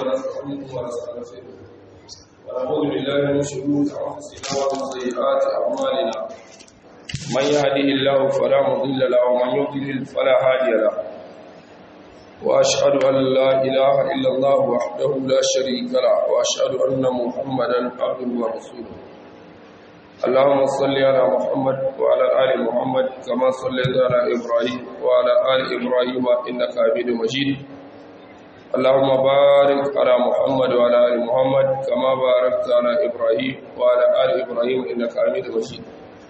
ونستعينه ونستغفره ونعوذ بالله من شرور انفسنا ومن سيئات اعمالنا من يهده الله فلا مضل له ومن يضلل فلا هادي له واشهد ان لا اله الا الله وحده لا شريك له واشهد ان محمدا عبده ورسوله اللهم صل على محمد وعلى ال محمد كما صليت على ابراهيم وعلى ال ابراهيم انك حميد مجيد اللهم بارك على محمد وعلى ال محمد كما باركت على ابراهيم وعلى ال ابراهيم انك حميد مجيد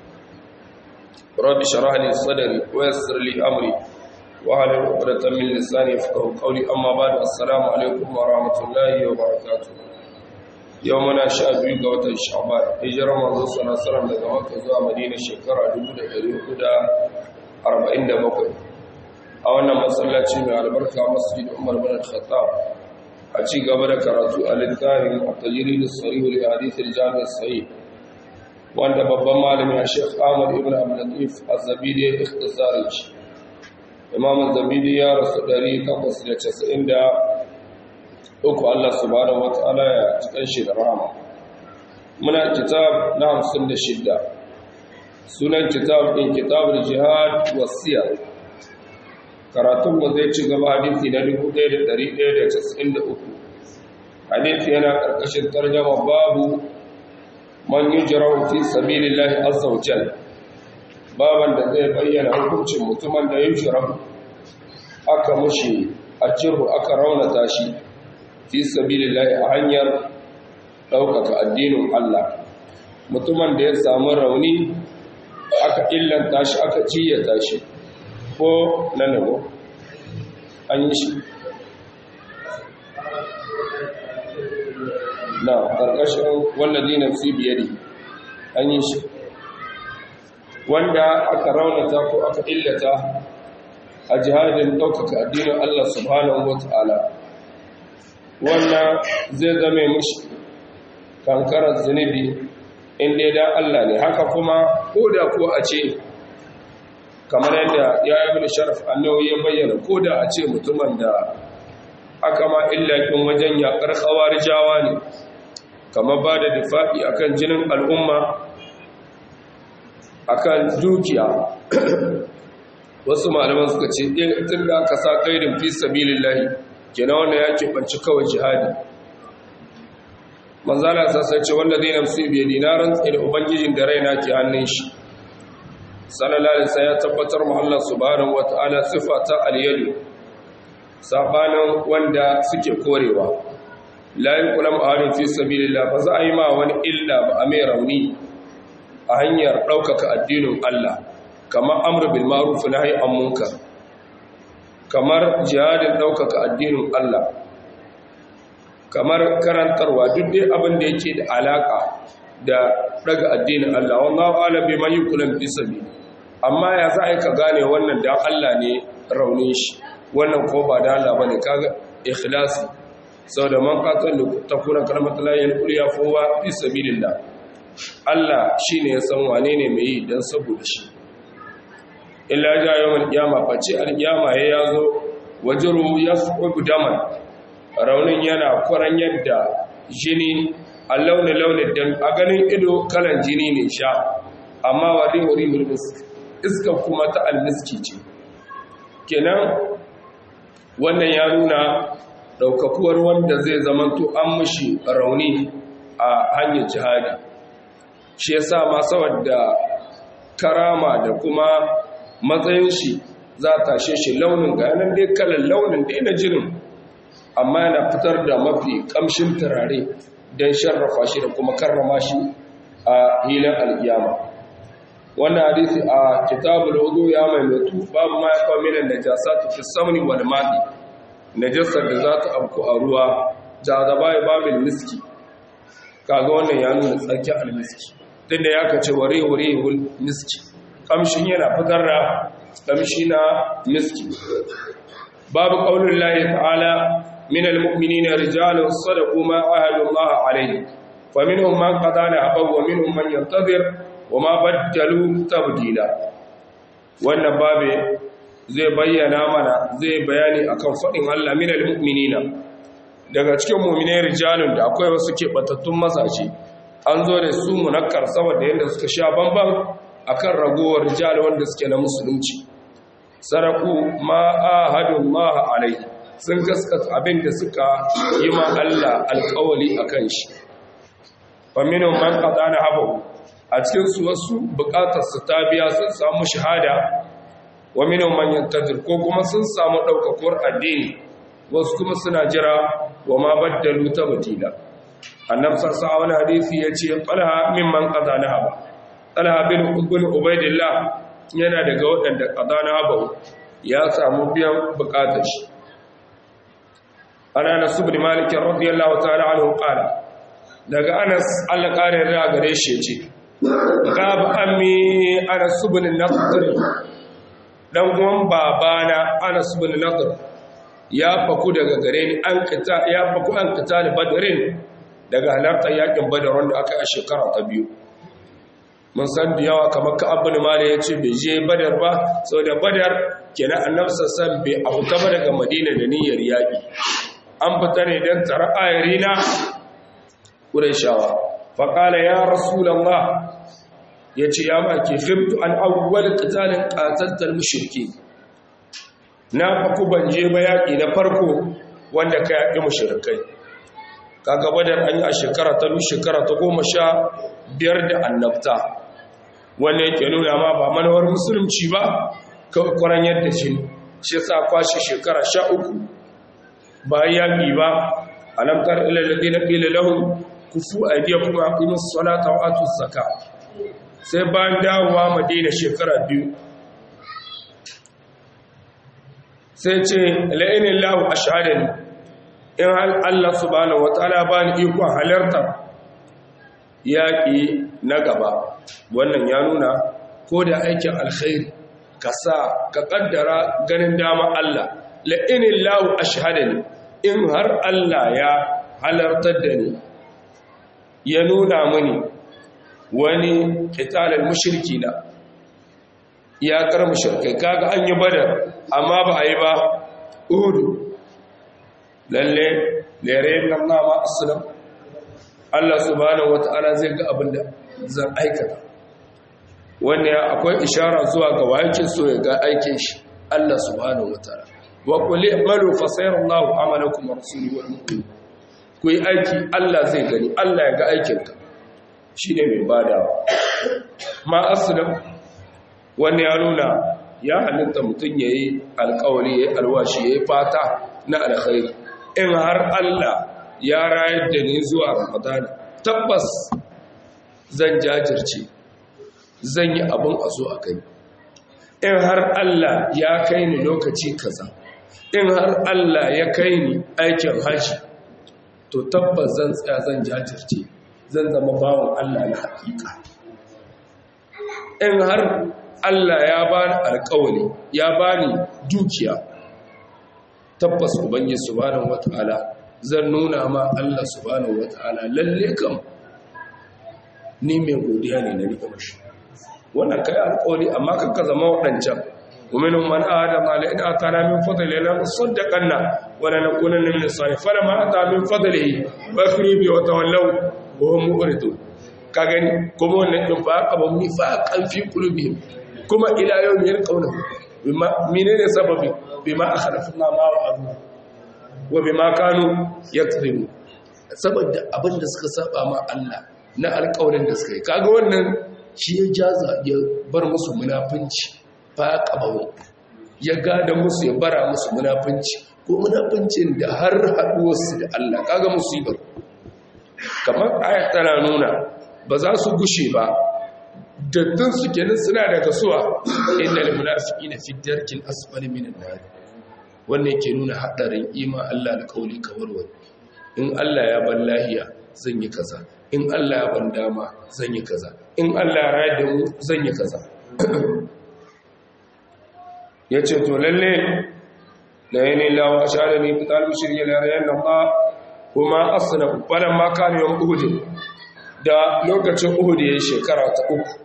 رب اشرح لي صدري ويسر لي امري واحلل عقدة من لساني يفقهوا قولي اما بعد السلام عليكم ورحمه الله وبركاته يومنا شاء biyu ga watan sha'ban hijirar manzo sallallahu alaihi wasallam daga makka zuwa madina shekara 1447 a wannan masallaci mai albarka masjid Umar bin Khattab a ci gaba da karatu a littafin at-tajrid as-sarih li hadith al-jami' as-sahih wanda babban malami a Sheikh Ahmad ibn Abdul Latif Az-Zabidi ya ikhtisari shi Imam Az-Zabidi ya rasu 893 Allah subhanahu wa ta'ala ya cikin shi da rahama muna kitab na 56 sunan kitab din kitabul jihad wasiyar karatun mu zai ci gaba hadisi na 1193 hadisi yana karkashin tarjama babu man yujrahu fi sabilillahi azza wa jalla baban da zai bayyana hukuncin mutumin da yujrahu aka mushi a cirhu aka raunata shi fi sabilillahi a hanyar ɗaukaka addinin Allah mutumin da ya samu rauni aka illanta shi aka ciyata shi ko na nago an yi shi na ƙarƙashin wannan dinar cibiyari an yi shi wanda aka raunata ko aka illata a jihadin ɗaukaka addinin Allah subhanahu wa ta'ala wannan zai zame mushi kankarar zunubi inda da Allah ne haka kuma ko da ko a ce kamar yadda ya yi bin sharaf annawi ya bayyana ko da a ce mutumin da aka ma illakin wajen yakar kawar jawa ne kamar ba da difa'i akan jinin al'umma akan dukiya wasu malaman suka ce tun da aka sa ƙairin fi sabilillahi kenan wanda ya keɓanci kawai jihadi manzala sassa ce wanda zai namsu biya dinaran tsaye da ubangijin da raina ke hannun shi salalalisa ya tabbatar mahallar subhanahu wata'ala siffa ta alyadu sabanin wanda suke korewa layin kulam a harin fi sabilillah ba za a yi ma wani illa ba a mai rauni a hanyar ɗaukaka addinin Allah kamar amur bil ma'ruf na an munkar kamar jihadin ɗaukaka addinin Allah kamar karantarwa duk dai abin da yake da alaka da daga addinin Allah wallahu a'lam bima yukulan fi sabi amma ya za ka gane wannan dan Allah ne raunin shi wannan ko ba da Allah bane kaga ikhlasi saboda man qatal takuna kalmatu la yalquya fuwa fi sabilillah Allah shine ya san wane ne mai yi dan saboda shi illa ja yawmal qiyama face alqiyama ya yazo wajru yasqubu daman raunin yana kwaran yadda jini a launin launin dan a ganin ido kalan jini ne sha amma wa rihuri mulmisk iska kuma ta almiski ce kenan wannan ya nuna daukakuwar wanda zai zamanto an mushi rauni a hanyar jihadi shi yasa ma saboda karama da kuma matsayin shi za ta tashe shi launin ga yanar dai kalan launin da yana jirin amma yana fitar da mafi kamshin turare don sharrafa shi da kuma karrama shi a hilin alkiyama wannan hadisi a kitabul wudu ya maimaitu babu ma ya kawo minan najasatu fi samni wal madi najasar da za ta afku a ruwa jazaba ya babil miski kaga wannan ya nuna tsarkin almiski tunda ya kace ware ware miski kamshin yana fitar da kamshi na miski babu qaulin lahi ta'ala من المؤمنين رجال صدقوا ما عاهدوا الله عليه فمنهم من قضى نحبه ومنهم من ينتظر وما بدلوا تبديلا wannan babe zai bayyana mana zai bayani akan faɗin Allah minal mu'minina daga cikin mu'minai rijalun da akwai wasu keɓatattun mazaje an zo da su munakkar saboda yadda suka sha bamban akan ragowar rijal wanda suke na musulunci saraku ma ahadun ma alai sun gaskata abin da suka yi ma Allah alƙawali akan shi faminu man qadana habu a cikin su wasu bukatar su ta biya sun samu shahada wa minhum man yantadir ko kuma sun samu daukakuwar addini wasu kuma suna jira wa ma baddalu tabdila annabi sallallahu alaihi hadisi yace qalha mimman qadana haba qalha bin ibn ubaidillah yana daga waɗanda qadana haba ya samu biyan bukatar shi ana nasu bin malik radiyallahu ta'ala anhu qala daga anas Allah kare da gare shi ce gab ammi anas ibn nadr dan uwan babana anas ibn nadr ya faku daga gare ni an kita ya faku an kita da badrin daga halartar yakin badar wanda aka a shekara ta biyu mun san da yawa kamar ka abin mali ya ce bai je badar ba sau da badar kenan annabi sassan bai abuta ba daga madina da niyyar yaƙi an fita ne don tara ayarina ƙuraishawa faƙala ya rasulallah ya ce ya maki fimtu an awwal ƙitalin ƙatattar mushirki na faku ban je ba yaƙi na farko wanda ka yaƙi mushirkai kaga badar an yi a shekara ta shekara ta goma sha biyar da annabta wanda yake nuna ma ba manawar musulunci ba kwaran yadda shi shi sa kwashe shekara sha uku ba yaƙi ba alamtar ilalade na ƙila lahun kufu a biya kuma akwai salata wa atu zaka sai bayan dawowa madina shekara biyu sai ce la'inin lahu a shahadani in Allah subhanahu wa ta'ala ba ni ikon halartar yaƙi na gaba wannan ya nuna ko da aikin alkhairi ka sa ka ƙaddara ganin dama Allah la'inin lahu a shahadani in har Allah ya halartar da ni ya nuna mini wani ƙitalar mushirki na ya kar mushirkai kaga an yi badar amma ba a yi ba uhudu lalle lere nan nama aslam Allah subhanahu wata'ala zai ga abin da zan aikata wannan akwai ishara zuwa ga wakin so ya ga aikin shi Allah subhanahu wata'ala wa qul i'malu fa sayarallahu amalakum wa rasuluhu wal mu'minun ku yi aiki Allah zai gani Allah ya ga aikinka shine mai badawa ma aslam wannan ya nuna ya halitta mutum yayi alƙawari yayi alwashi yayi fata na alkhairi in har Allah ya rayar da ni zuwa Ramadana tabbas zan jajirce zan yi abin a zo a kai in har Allah ya kai ni lokaci kaza in har Allah ya kai ni aikin haji to tabbas zan tsaya zan jajirce zan zama bawan Allah na hakika in har Allah ya bani alƙawari ya bani dukiya tabbas ubangiji subhanahu wataala zan nuna ma Allah subhanahu wataala lalle kam ni mai godiya ne na rika mashi wannan kai alƙawari amma kanka zama wadancan ومنهم من آدم على إن أتانا من فضله لنصدقن ولنكونن من الصالحين فلما أتى من فضله بخلوا به وتولوا وهم مؤردون كاغني كما نفاق ونفاقا في قلوبهم كما إلى يوم يلقونه بما منين سببه بما أخلفنا ما وعدوا وبما كانوا يكذبون saboda abin da suka saba ma Allah na alƙawarin da suka yi kaga wannan shi ya jaza ya bar musu munafunci fa qabawo ya gada musu ya bara musu munafunci ko munafuncin da har haduwar su da Allah kaga musibar kamar ayat tana nuna ba za su gushe ba daddun su kenan suna daga suwa innal munafiqina fi darkil asfali minan nar wannan yake nuna hadarin ima Allah da kauli kamar wani in Allah ya ban lahiya zan yi kaza in Allah ya ban dama zan yi kaza in Allah ya rayar da mu zan yi kaza yace to lalle la yana lawa sha'ala ni fital mushriya la rayan Allah kuma asna falan ma kana yawm uhud da lokacin uhud yayin shekara ta uku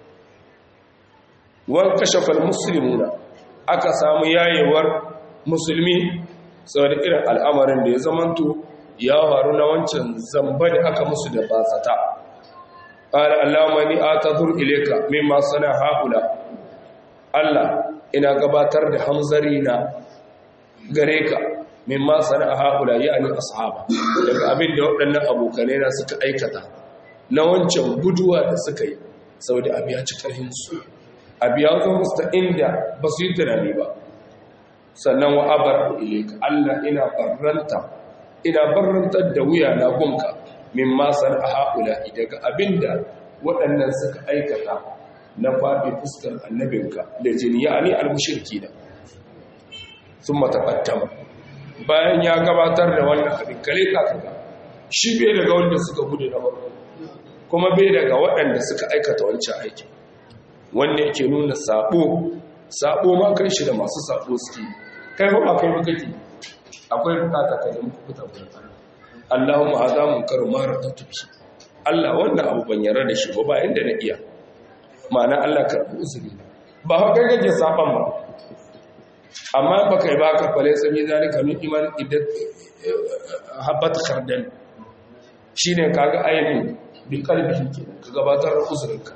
wan kashafa almuslimuna aka samu yayewar musulmi saboda irin al'amarin da ya zamanto ya faru na wancan zamba da aka musu da basata qala allahumma ni atadhur ilayka mimma sana haula Allah ina gabatar da hamzari na gare ka mimma sana haula yani ashaba daga abin da waɗannan abokanai na suka aikata na wancan guduwa da suka yi saboda abiya ci karhin su abiya zo musu ta inda ba su yi tunani ba sannan wa abar ilayka Allah ina barranta ina barrantar da wuya na gunka min masar a haƙula daga abinda waɗannan suka aikata na faɗi fuskar annabinka da jini ya ne almushirki da sun matakattama bayan ya gabatar da wannan abin kale kakaga shi bai daga wanda suka gudu na farko kuma bai daga waɗanda suka aikata wancan aikin wanda yake nuna sabo sabo ma kai shi da masu sabo suke kai ba kai ba kake akwai bukata ka nemi kuta gurin Allah Allahumma hadha munkaru ma radatu bi Allah wannan abu ban yarda da shi ba ba inda na iya ma'ana Allah karbu uzuri ba ha kai kake saban ba amma ba kai ba ka fale sami zalika min iman iddat habat khardal shine kaga ainihin bi kalbihi kenan ka gabatar da uzurinka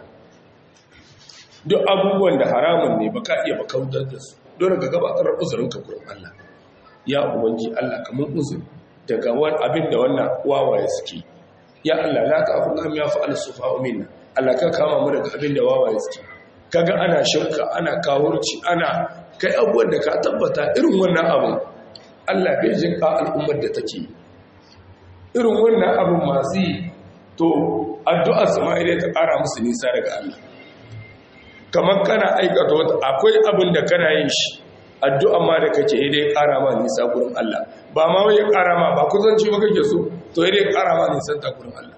duk abubuwan da haramun ne baka iya bakaudar da su dole ka gabatar da uzurinka gurin Allah ya ubangi Allah kamar uzuri daga wani abin da wannan wawaye suke ya Allah la ka afu am ya fa'al sufa'u minna Allah ka kama mu daga abin da wawaye suke kaga ana shirka ana kawurci ana kai abubuwan da ka tabbata irin wannan abu Allah bai jin ka al'ummar da take irin wannan abin masu yi to addu'ar sama'ila ta ƙara musu nisa daga Allah kamar kana aikata wata akwai abin da kana yin shi addu'a ma da kake dai ƙara ma nisa gurin Allah ba ma wai ƙara ma ba kusanci ba kake so to dai ƙara ma nisan ta gurin Allah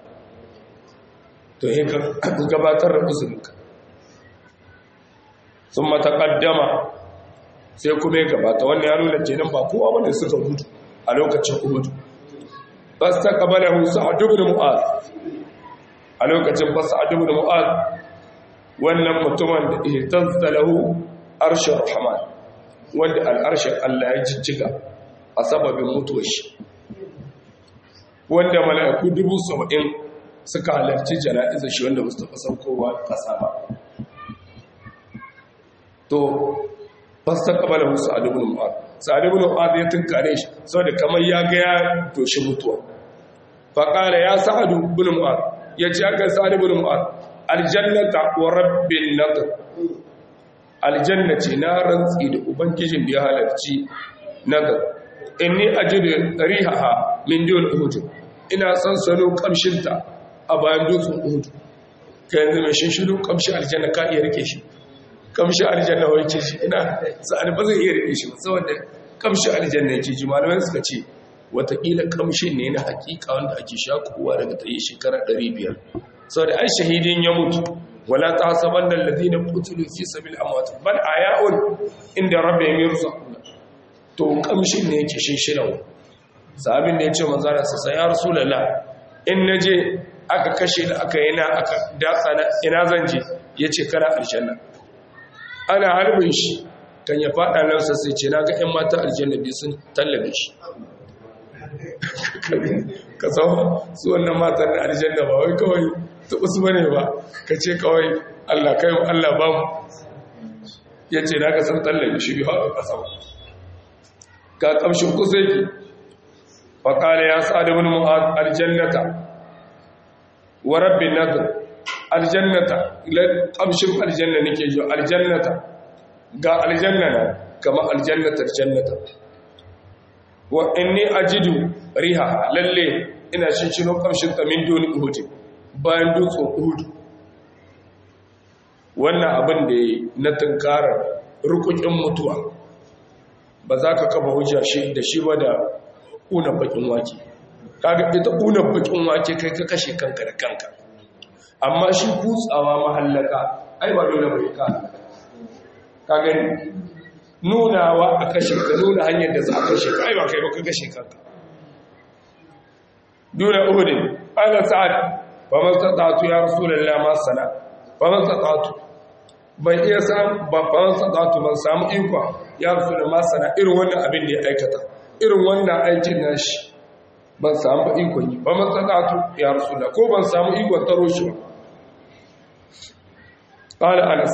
to yi gabatar da uzurinka sun mataƙaddama sai kuma ya gabata wannan ya nuna kenan ba kowa wanda suka gudu a lokacin uhudu bas ta kabala musa a dubin mu'ad a lokacin bas a dubin mu'ad wannan mutumin da ihtansa lahu arshar rahman wanda al'arshin Allah ya jijjiga a sababin mutuwar shi wanda mala'iku dubu saba'in suka halarci jana'izar shi wanda mustafa saukowa ƙasa ba to fasta kabala musu a dubin mu'ad sa'adubin mu'ad ya tunkare shi sau da kamar ya ga ya doshi mutuwa faƙala ya sa'adu bin mu'ad ya ce aka sa'adubin mu'ad aljannata wa rabbin nadr aljanna ce na rantsi da ubangijin da ya halarci nazar inni ajidu rihaha min dun uhud ina son sano kamshinta a bayan dutsen uhud kai yanzu mai shinshiru kamshi aljanna ka iya rike shi kamshi aljanna wai ce shi ina sa'ani ba zai iya rike shi saboda kamshi aljanna yake ji malamai suka ce watakila kamshin ne na hakika wanda ake shakuwa daga tsaye shekara 500 saboda ai shahidin ya mutu wala ta saban da ladina qutilu fi sabil amwat bal ayaun inda rabbihim yurzaqun to kamshin ne yake shinshinawa sabin da yace manzo Allah sai ya rasulullah in naje aka kashe da aka yana aka datsa na ina zan je yace kana aljanna ana harbin shi kan ya fada nan sai ce naga ƴan mata aljanna bi sun tallabe shi ka sau su wannan matan da aljanna ba wai kawai ta usu bane ba ka ce kawai Allah kai mu Allah ba mu ya ce na ka san tallafi shi biyu haka kasa ga kamshin kusa yake faƙala ya sa da wani mu'ad aljannata wa rabbin nazar aljannata kamshin aljanna nake yi aljannata ga aljanna na kama aljannatar jannata wa inni ajidu riha lalle ina shinshino kamshin ta min duni uhud bayan dutsen uhud wannan abin da na tunkarar rukukin mutuwa ba za ka kafa hujja shi da shi ba da ƙunan bakin wake kaga ita ƙunan bakin wake kai ka kashe kanka da kanka amma shi kutsawa mahallaka ai ba dole bai ka ka gani nunawa a kashe ka nuna hanyar da za a kashe ka ai ba kai ba ka kashe kanka duna uhudin ana sa'ad ba man satatu ya rasulullah ma sana ba man satatu ban iya samu ba man satatu ban samu iko ya rasulullah ma sana irin wannan abin da ya aikata irin wannan aikin nashi ban samu ikon yi ba matsalatu ya rasula ko ban samu ikon taro shi ba ƙala anas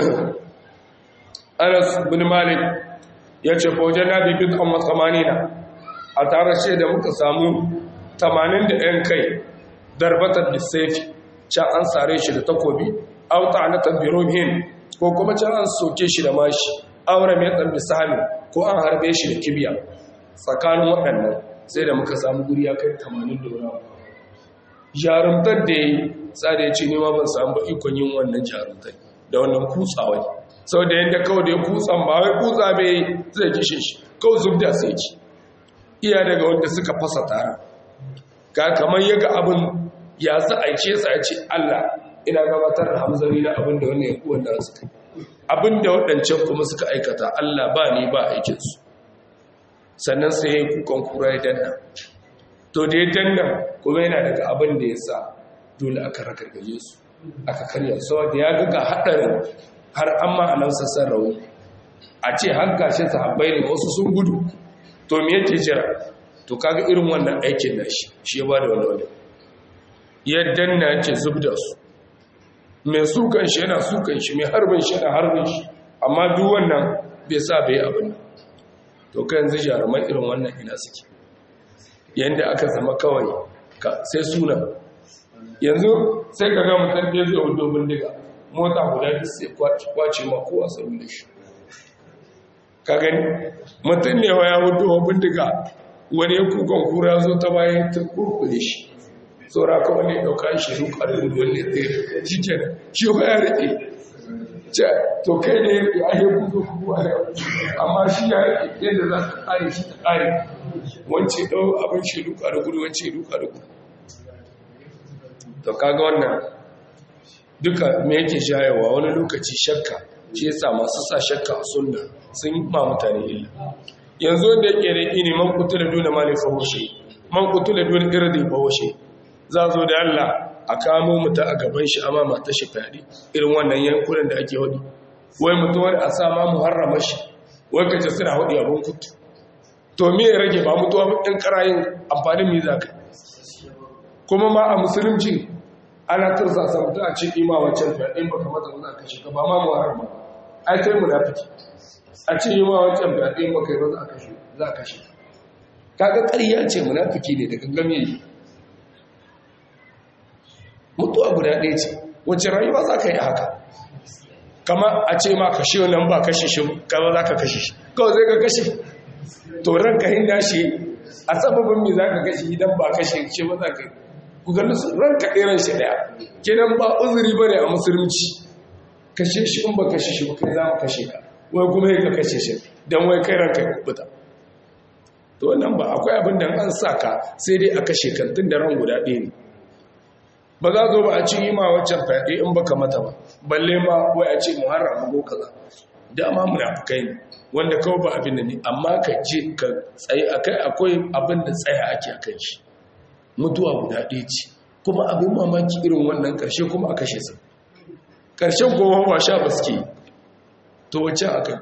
anas bin malik ya ce faujen na bibin an matsamanina a tare shi da muka samu 80 da 'yan kai darbatar lissafi can an sare shi da takobi auta na tambirohin ko kuma can an soke shi da mashi aure mai ɗan misali ko an harbe shi da kibiya tsakanin waɗannan sai da muka samu guri ya kai 80 da wani jarumtar da ya yi tsada ya ce nema ban samu ba ikon yin wannan jarumtar da wannan kutsawa sau da yadda kawai da ya kutsan ba wai kutsa bai zai kishe shi kawai zub da sai ki iya daga wanda suka fasa tara ga kamar ya ga abin ya sa a ce sa ce Allah ina gabatar da hamzari na abin da wannan ya kuwa da suka abin da waɗancan kuma suka aikata Allah ba ne ba aikinsu sannan sai ya yi kukan kura ya danna to da ya danna kuma yana daga abin da ya sa dole aka rakargaje su aka karya saboda ya ga haɗarin har an ma'anar sassan rauni a ce har gashi sahabbai ne wasu sun gudu to me yake jira to kaga irin wannan aikin na shi shi ya ba da wani wani ya danna yake zub da su mai sukan shi yana sukan shi mai harbin shi yana harbin shi amma duk wannan bai sa bai abin to ka yanzu jaruman irin wannan ina suke yadda aka zama kawai sai suna yanzu sai ka ga mutum da zai wudo bindiga mota guda da sai kwace ma kowa sauri da shi ka gani mutum ne wa ya wudo bindiga wani ya kukan kura zo ta bayan ta kurkure shi saura ka wani ɗauka shi ruka da gudu wani tsaye shi ke shi ba ya rike to kai ne ya yi kuzo kuwa amma shi ya rike yadda za ka ƙare shi ta ƙare wance ɗau abin shi ruka da gudu wance ruka da gudu to kaga wannan duka me yake shayewa wani lokaci shakka shi yasa masu sa shakka a sunna sun yi ma mutane illa yanzu wanda yake da ne man kutula dole ma ne fahoshe man kutula dole irdi fahoshe za zo da Allah a kamo mutu a gaban shi amma mata shi fyaɗe irin wannan yankunan da ake hudu wai mutum wani a sa ma muharrama shi wai kace suna hudu abin kutu to me ya rage ba mutuwa ɗin ƙarayin amfanin mi za ka kuma ma a musulunci ana tursa sa mutum a ce ima wancan fyaɗe ba kamata ba za ka kashe ka ba ma muharrama ai kai munafiki a ce ima wancan fyaɗe ba kai ba za ka kashe za ka kashe kaga ƙarya ce munafiki ne da gangame yi mutuwa guda ɗaya ce wacce rayuwa za ka yi haka kama a ce ma kashe wannan ba kashe shi kama za ka kashe shi kawai zai ka kashe to ranka hinda shi a sababin mai za ka kashe idan ba kashe shi ba za ka yi ku gani su ranka ɗeran shi ɗaya kenan ba uzuri ba ne a musulunci kashe shi in ba kashe shi ba kai za mu kashe ka wai kuma yi ka kashe shi don wai kai ranka ya kubuta to wannan ba akwai abin da an sa ka sai dai a kashe kan tun da ran guda ɗaya ne ba za zo ba a ci ma waccan fyaɗe in baka mata ba balle ma wai a ce muharram ko kaza dama munafikai ne wanda kawai ba abin da ne amma ka je ka tsaye akai akwai abin da tsaya ake akan shi mutuwa guda ɗaya ce kuma abin mamaki irin wannan ƙarshe kuma a kashe su ƙarshen kuma ba sha ba suke to wacce akai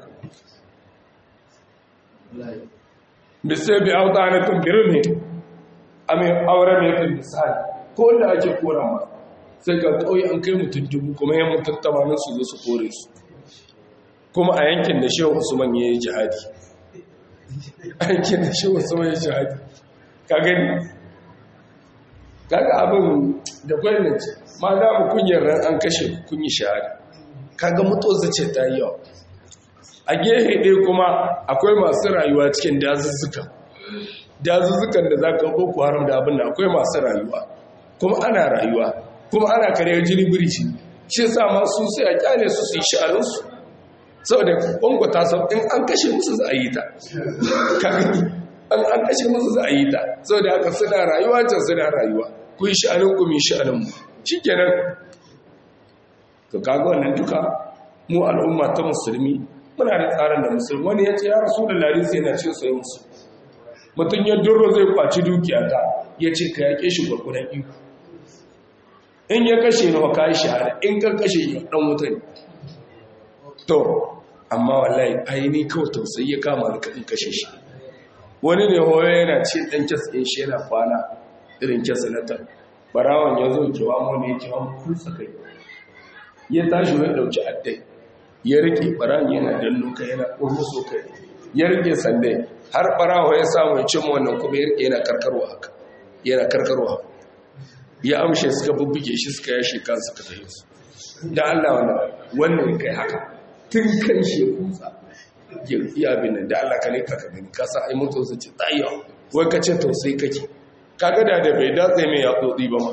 bisai bi auta na tumbirin ne a mai auren mai kan misali ko wanda ake kora ma sai ga ƙauye an kai mutum dubu kuma yan mutum tamanin su zo su kore su kuma a yankin da shehu usman ya yi jihadi a yankin da shehu usman ya yi jihadi ka gani kaga abin da gwamnati ma za mu kunyar ran an kashe kunyi shahadi kaga mutu zace ta yi yawa a gehe ɗaya kuma akwai masu rayuwa cikin dazuzzuka dazuzzukan da za ka boko haram da abin da akwai masu rayuwa kuma ana rayuwa kuma ana karyar jini birici shi sa masu sai a kyale su su yi sha'arinsu saboda kwangwata sau in an kashe musu za a yi ta an an kashe musu za a yi ta saboda haka suna rayuwa can suna rayuwa ku yi sha'anin ku mi sha'anin mu shi kenan to kaga wannan duka mu al'umma ta musulmi muna da tsarin da musulmi wani ya ce ya rasu da lari sai na ce sai musu mutum ya duro zai kwaci dukiya ta ya ce ka yaƙe shi gwargwadon iko in ya kashe ni ka yi shahada in ka kashe ya ɗan wuta ne to amma wallahi aini kawai tausayi ya kama da in kashe shi wani ne hoyo yana ce ɗan kes ɗin shi yana kwana irin kes na ta barawan ya zo kewa mu ne kewa mu kusa kai ya tashi ya ɗauki addai ya rike barawan yana dallo kai yana ƙurmuso kai ya rike sandai har barawa ya samu ya cimma wannan kuma ya rike yana karkarwa haka yana karkarwa ya amshe suka bubbuge shi suka yashe kansu ka tafi su da Allah wannan wannan kai haka tun kan shi ya kusa ya iya abin nan da Allah ka ne ka gani ka sa ai mutu su ce tsayiya wai ka ce tausayi kake kaga da da bai datse mai ya tsotsi ba ma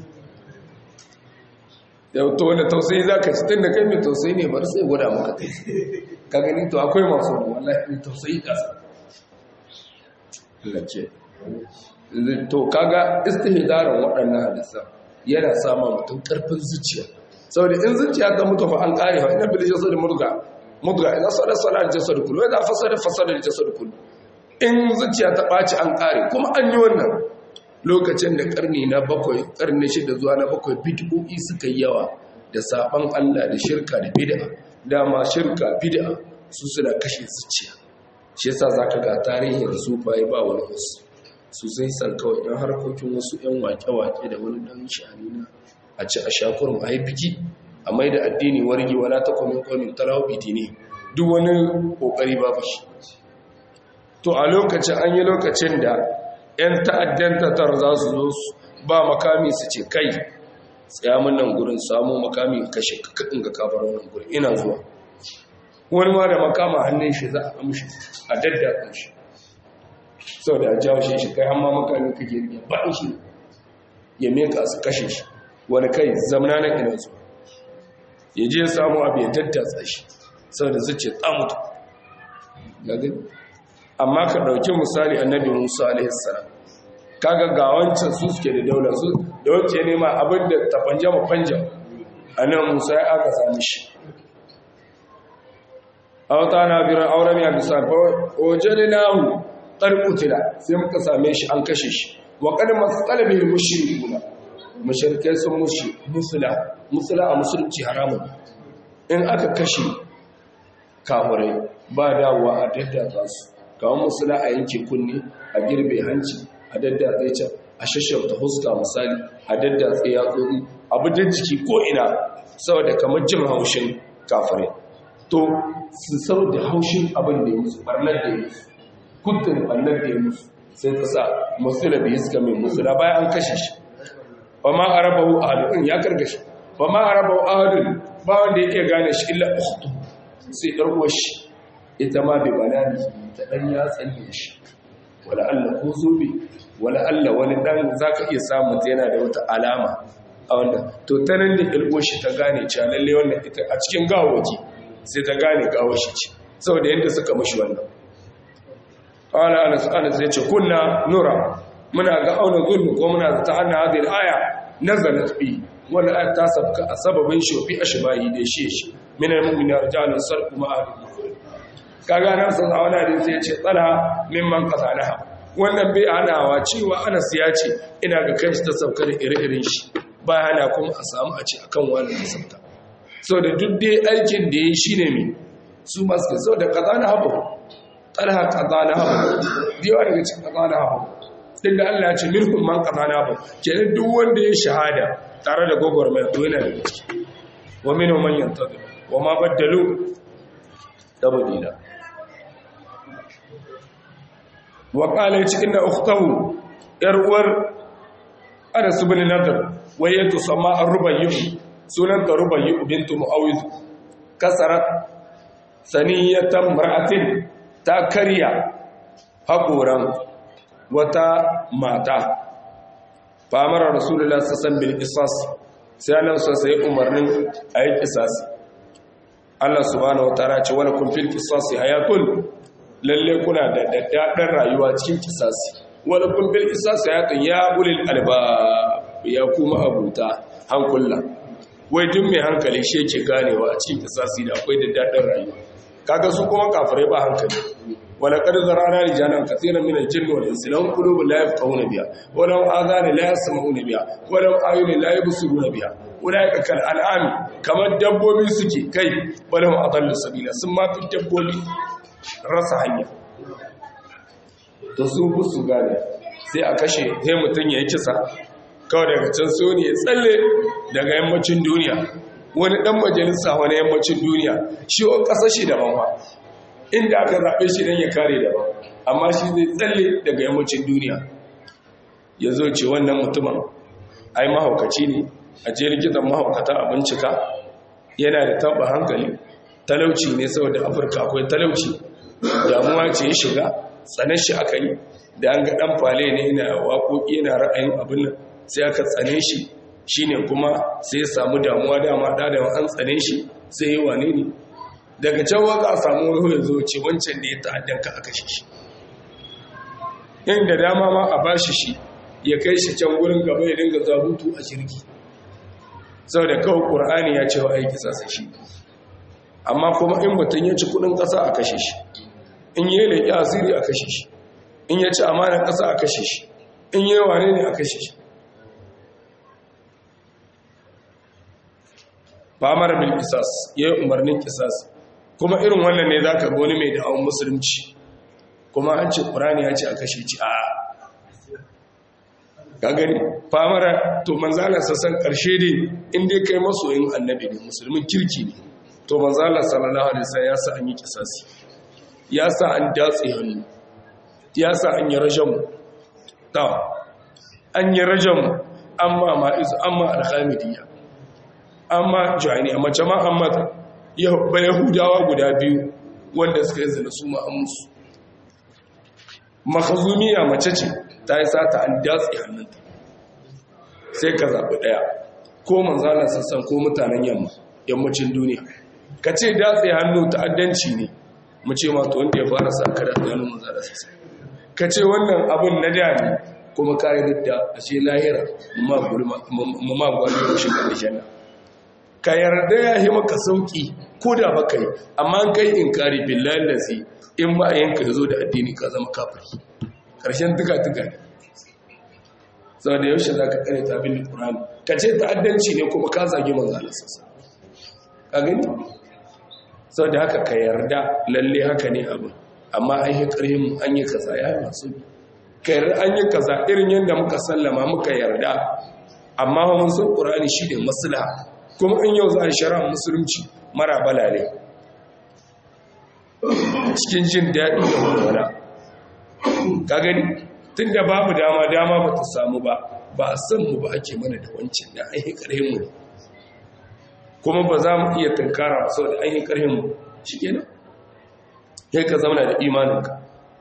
da to wanda tausayi za ka ci tun da kai mai tausayi ne bar sai gwada maka kai ka gani to akwai masu wallahi mai tausayi kasa lace to kaga istihdarin waɗannan hadisan yana sama mutum ƙarfin zuciya saboda in zuciya ta mutu fa an kare fa ina bil jasad murga mudga ina sada sada jasad kullu ina fasada fasada jasad kullu in zuciya ta ɓaci an kare kuma an yi wannan lokacin da karni na bakwai karni shida zuwa na bakwai bid'o'i suka yi yawa da saban Allah da shirka da bid'a dama shirka bid'a su suna kashe zuciya shi yasa zaka ga tarihin su bai ba wani wasu su sai san kawai dan harkokin wasu yan wake-wake da wani dan shani na a ci a shakurin a yi biki a mai da addini wargi wala ta kwamin kwamin talawa ne duk wani kokari babu shi to a lokacin an yi lokacin da 'yan ta'addan tatar za su zo su ba makami su ce kai tsayamun nan gurin samu makami kashe kakadin ga kafar wannan gurin ina zuwa wani ma da makama hannun shi za a amshi a daddatsa shi sau da jawo shi shi kai amma makami kake ya baɗin shi ya meka su kashe shi wani kai zamana na ina zuwa ya je samu abu ya daddatsa shi sau da zuce tsamuta amma ka ɗauki misali annabi musa alaihissalam kaga ga wancan su suke da daular su da wacce nema abin da ta fanja ma fanja annabi musa ya aka sami shi a wata na biran auren ya bisa ojali nahu ƙarƙutila sai muka same shi an kashe shi wa ƙadin masu ƙalibin mushirikuna mashirkai sun mushi musula musula a musulunci haramun in aka kashe kamurai ba dawowa a daddata su kawon musula a yanke kunne a girbe hanci a daddatse can a shashauta huska misali a daddatse ya tsori abu da jiki ko ina saboda kamar jin haushin kafirai to su sau da haushin abin da ya musu barnar da ya musu kudin barnar da ya musu sai ta sa musula bai suka mai musula bayan an kashe shi ba ma a raba hu ahadun ya karkashi ba ma a raba hu ahadun ba wanda ya iya gane shi illa ukhtu sai ɗarko shi ita ma bai banani ta ɗan ya tsalle shi wala Allah ko zobe wala Allah wani ɗan za ka iya samun ta yana da wata alama a wanda to ta nan da ɗarko shi ta gane cewa lalle wannan ita a cikin gawawaki sai ta gane gawo shi ce saboda yadda suka mashi wannan ƙwala anas anas ya ce kunna nura muna ga auna zulmu ko muna ta hannun hadin aya nazalat bi wani aya ta sabka a sababin shofi a shibahi da shi shi minar mummina rijalun sarku ma'adin kaga nan sun a wani hadisi ya ce tsala mimman qatalaha wannan bai hanawa cewa Anas ya ce ina ga kai ta sauka da ire-iren shi ba hana kuma a samu a ce akan wani ta sauka so da duk dai aikin da yayi shine me su masu so da qadana habu talha qadana habu diwa daga cikin qadana habu din da Allah ya ce minkum man qadana habu kenan duk wanda ya shahada tare da gogormai to yana da ciki wa minhum man yantazir wa ma baddalu tabdila wa qala cikin da ukhtahu yar uwar Anas ibn Nadr waye to sama ar-rubayyi sunan ta rubayyi bintu muawiz kasarat saniyatan mar'atin ta karya haƙoran wata mata famara rasulullah sassan bil qisas sai Allah sai umarnin ayi qisas Allah subhanahu wataala ce wala kun fil qisasi hayatun lalle kuna da daddadan rayuwa cikin qisasi wala kun fil qisasi hayatun ya ulil albab ya kuma abuta hankula wai duk mai hankali shi yake ganewa a cikin qisasi da akwai daddadan rayuwa kaga su kuma kafirai ba hankali wala qad zarana rijalan kaseeran min al-jinn wal insi lahum qulubun la yafqahuna biha wa lahum adhanun la yasma'una biha wa lahum a'yunun la yubsiruna biha ulaika kal an'ami kamar dabbobi suke kai walahum adallu sabila sun ma fi dabbobi rasa hanya to su bu su gane sai a kashe sai mutum ya yi kisa kawai daga can so ne ya tsalle daga yammacin duniya wani dan majalisa wani yammacin duniya shi wa ƙasa shi daban ba inda aka zaɓe shi don ya kare daban amma shi zai tsalle daga yammacin duniya ya zo ce wannan mutumin ai mahaukaci ne a je likitan mahaukata a bincika yana da taba hankali talauci ne saboda afirka akwai talauci damuwa ce ya shiga tsanar shi aka yi da an ga dan fale ne yana waƙoƙi yana ra'ayin abin nan sai aka tsane shi shine kuma sai ya samu damuwa dama da da an tsane shi sai yi wane ne daga can waka a samu wani ya zo ce wancan da ya ta'addan ka aka shi shi inda dama ma a bashi shi ya kai shi can gurin gaba ya dinga zabutu a shirki sau da kawai ƙur'ani ya ce wa aiki sasa shi amma kuma in mutum ya ci kudin ƙasa a kashe shi in yi leƙi asiri a kashe shi in ya ci amanar ƙasa a kashe shi in yi wane ne a kashe shi famar bil kisas ya yi umarnin kisas kuma irin wannan ne za ka goni mai da'awun musulunci kuma an ce ƙur'ani ya ce a kashe ci a gagari famara to manzala sassan ƙarshe ne inda kai masoyin annabi ne musulmin kirki ne to manzala sallallahu alaihi wasallam ya sa an yi kisasi ya sa an datse hannu ya sa an yi rajamu ta an yi rajamu amma ma'izu amma alhamidiyya amma jani amma jama'a amma ba yahudawa guda biyu wanda suka yi zina su ma'amusu makazumiya mace ce ta yi sata an datse hannunta sai ka zaɓi ɗaya ko manzanar sassan ko mutanen yamma yammacin duniya ka ce datse hannu ta'addanci ne mu ce ma to wanda ya fara sa ka datse hannun manzanar sassan ka ce wannan abin na da ne kuma ka yi da a ce lahira mu ma gwani da shi kan janna ka yarda ya yi maka sauki ko da baka yi amma kai in kari billahi lazi in ba yanka ya zo da addini ka zama kafiri ƙarshen tuka-tuka ne sau da yaushe za ka kare ta bin ƙurani ka ce ta'addanci ne kuma ka zage manzalar sassa ka gani sau da haka ka yarda lalle haka ne abin amma an yi ƙarhin an yi kaza ya yi masu ka yarda an yi kaza irin yadda muka sallama muka yarda amma mun san ƙurani shi ne maslaha kuma in yau za a shara musulunci mara balale cikin jin daɗi da walwala ka gani tun da babu dama dama ba ta samu ba ba a san mu ba ake mana da wancan da an yi ƙarhin mu kuma ba za mu iya tunkara sau da an yi ƙarhin mu shi kenan sai ka zauna da imaninka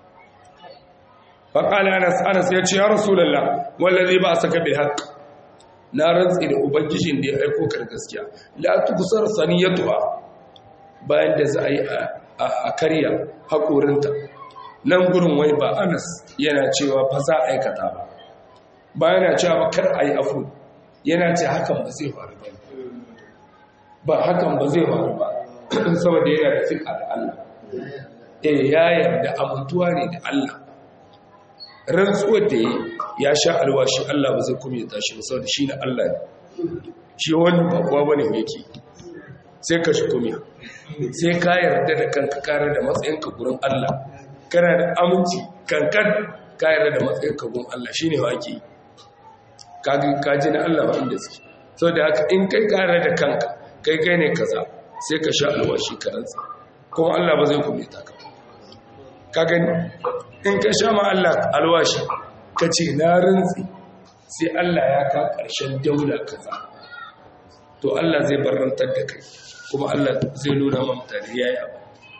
faƙala anas anas ya ce ya rasulallah wallazi ba a saka bil haqq na rantsi da ubangijin da ya aiko kar gaskiya la tukusar saniyatuha bayan da za a yi a karya haƙorinta nan gurin wai ba anas yana cewa fa za a aikata ba ba yana cewa ba kar a yi afu yana ce hakan ba zai faru ba ba hakan ba zai faru ba saboda yana da fiƙa da Allah eh ya yarda amintuwa ne da Allah rantsuwar da ya sha alwashi Allah ba zai kuma ya tashi ba saboda shi na Allah ne shi wani ba kuwa bane yake sai ka shi kuma sai ka yarda da kanka kare da matsayinka gurin Allah kana da aminci kankan ka yarda da matsayinka gurin Allah shine wa ake ka ji na Allah ba inda suke saboda haka in kai kare da kanka kai kai ne kaza sai ka sha alwashi ka rantsa kuma Allah ba zai kuma ta ka ka gani in ka sha ma Allah alwashi ka ce na rantsi sai Allah ya ka ƙarshen daula kaza to Allah zai barantar da kai kuma Allah zai nuna ma mutane yayi abu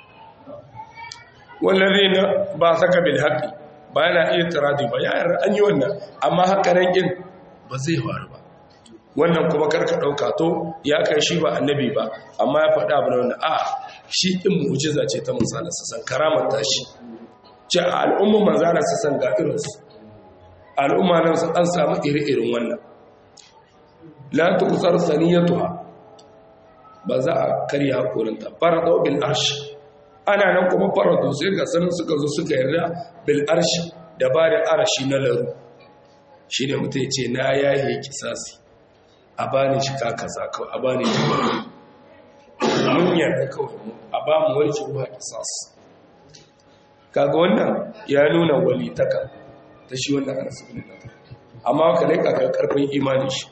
wallazi na ba saka bil haqi ba yana iya taradi ba ya an yi wannan amma hakanan kin ba zai faru ba wannan kuma karka dauka to ya kai shi ba annabi ba amma ya faɗa abu wannan a shi din mu'jiza ce ta Musa da san karamar tashi ce al'umma manzana su san ga irinsu al'umma nan su an samu iri-irin wannan la tukusar saniyatuha ba za a karya hakorinta farado bil arshi ana nan kuma farado sai ga sanin suka zo suka yarda bil arshi da ba da arashi na laru shi ne mutum ce na yaye kisasi a bani shi kakaza kawai a bani shi mun yarda kawai a ba mu warke ruwa kisasi kaga wannan ya nuna walitaka ta shi wannan anas ibn nadir amma ka laika ka karfin imani shi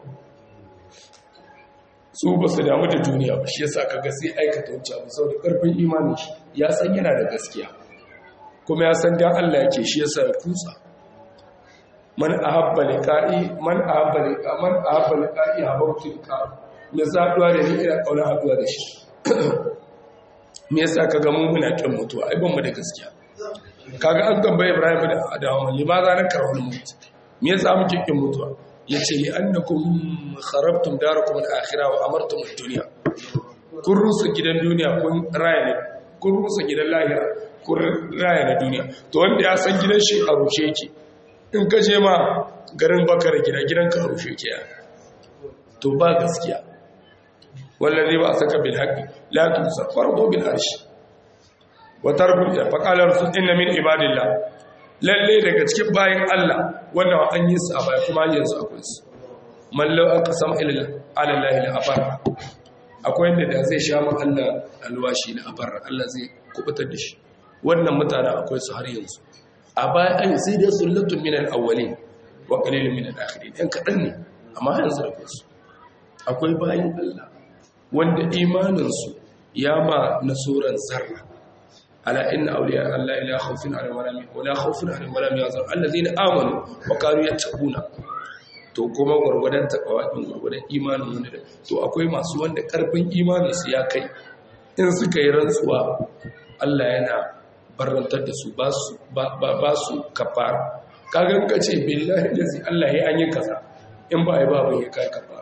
su ba su damu da duniya ba shi yasa kaga sai aikata wancan abu saboda karfin imanin shi ya san yana da gaskiya kuma ya san dan Allah yake shi yasa ya kutsa man ahabba liqa'i man ahabba liqa man ahabba liqa'i habautu liqa me zaduwa da ni ina kauna haduwa da shi me yasa kaga mun muna kin mutuwa ai ban mu da gaskiya kaga an tambaye Ibrahim da Adamu limaza na karahul mutu me yasa muke kin mutuwa yace li annakum kharabtum darakum al-akhirah wa amartum ad-dunya kun rusa gidan duniya kun raya ne kun rusa gidan lahira kun raya na duniya to wanda ya san gidan shi a rushe yake in ka je ma garin bakar gida gidan ka a rushe yake ya to ba gaskiya wallazi ba saka bil haqqi la tusar fardu bil arshi wa tarbul fa qala rasul inna min ibadillah lalle daga cikin bayan Allah wannan an yi su a baya kuma yanzu akwai su mallau aka sama ilal alallahi la abar akwai inda da zai sha man Allah alwashi la abar Allah zai kubutar da shi wannan mutane akwai su har yanzu a baya an sai da sullatun min al-awwalin wa qalilun min al-akhirin ɗan kaɗan ne amma yanzu akwai su akwai bayan Allah wanda imanin su ya ma nasuran zarra ala inna awliya Allah la khawfun alaihim wa la wa la khawfun alaihim wa la yahzanun alladhina amanu wa kanu yattaquna to kuma gurgudan takawa din gurgudan imanin wanda da to akwai masu wanda karfin imanin su ya kai in suka yi rantsuwa Allah yana barantar da su ba su ba su kafara kagan ka ce billahi lazi Allah ya an yi kaza in ba yi ba ban ya kai kafara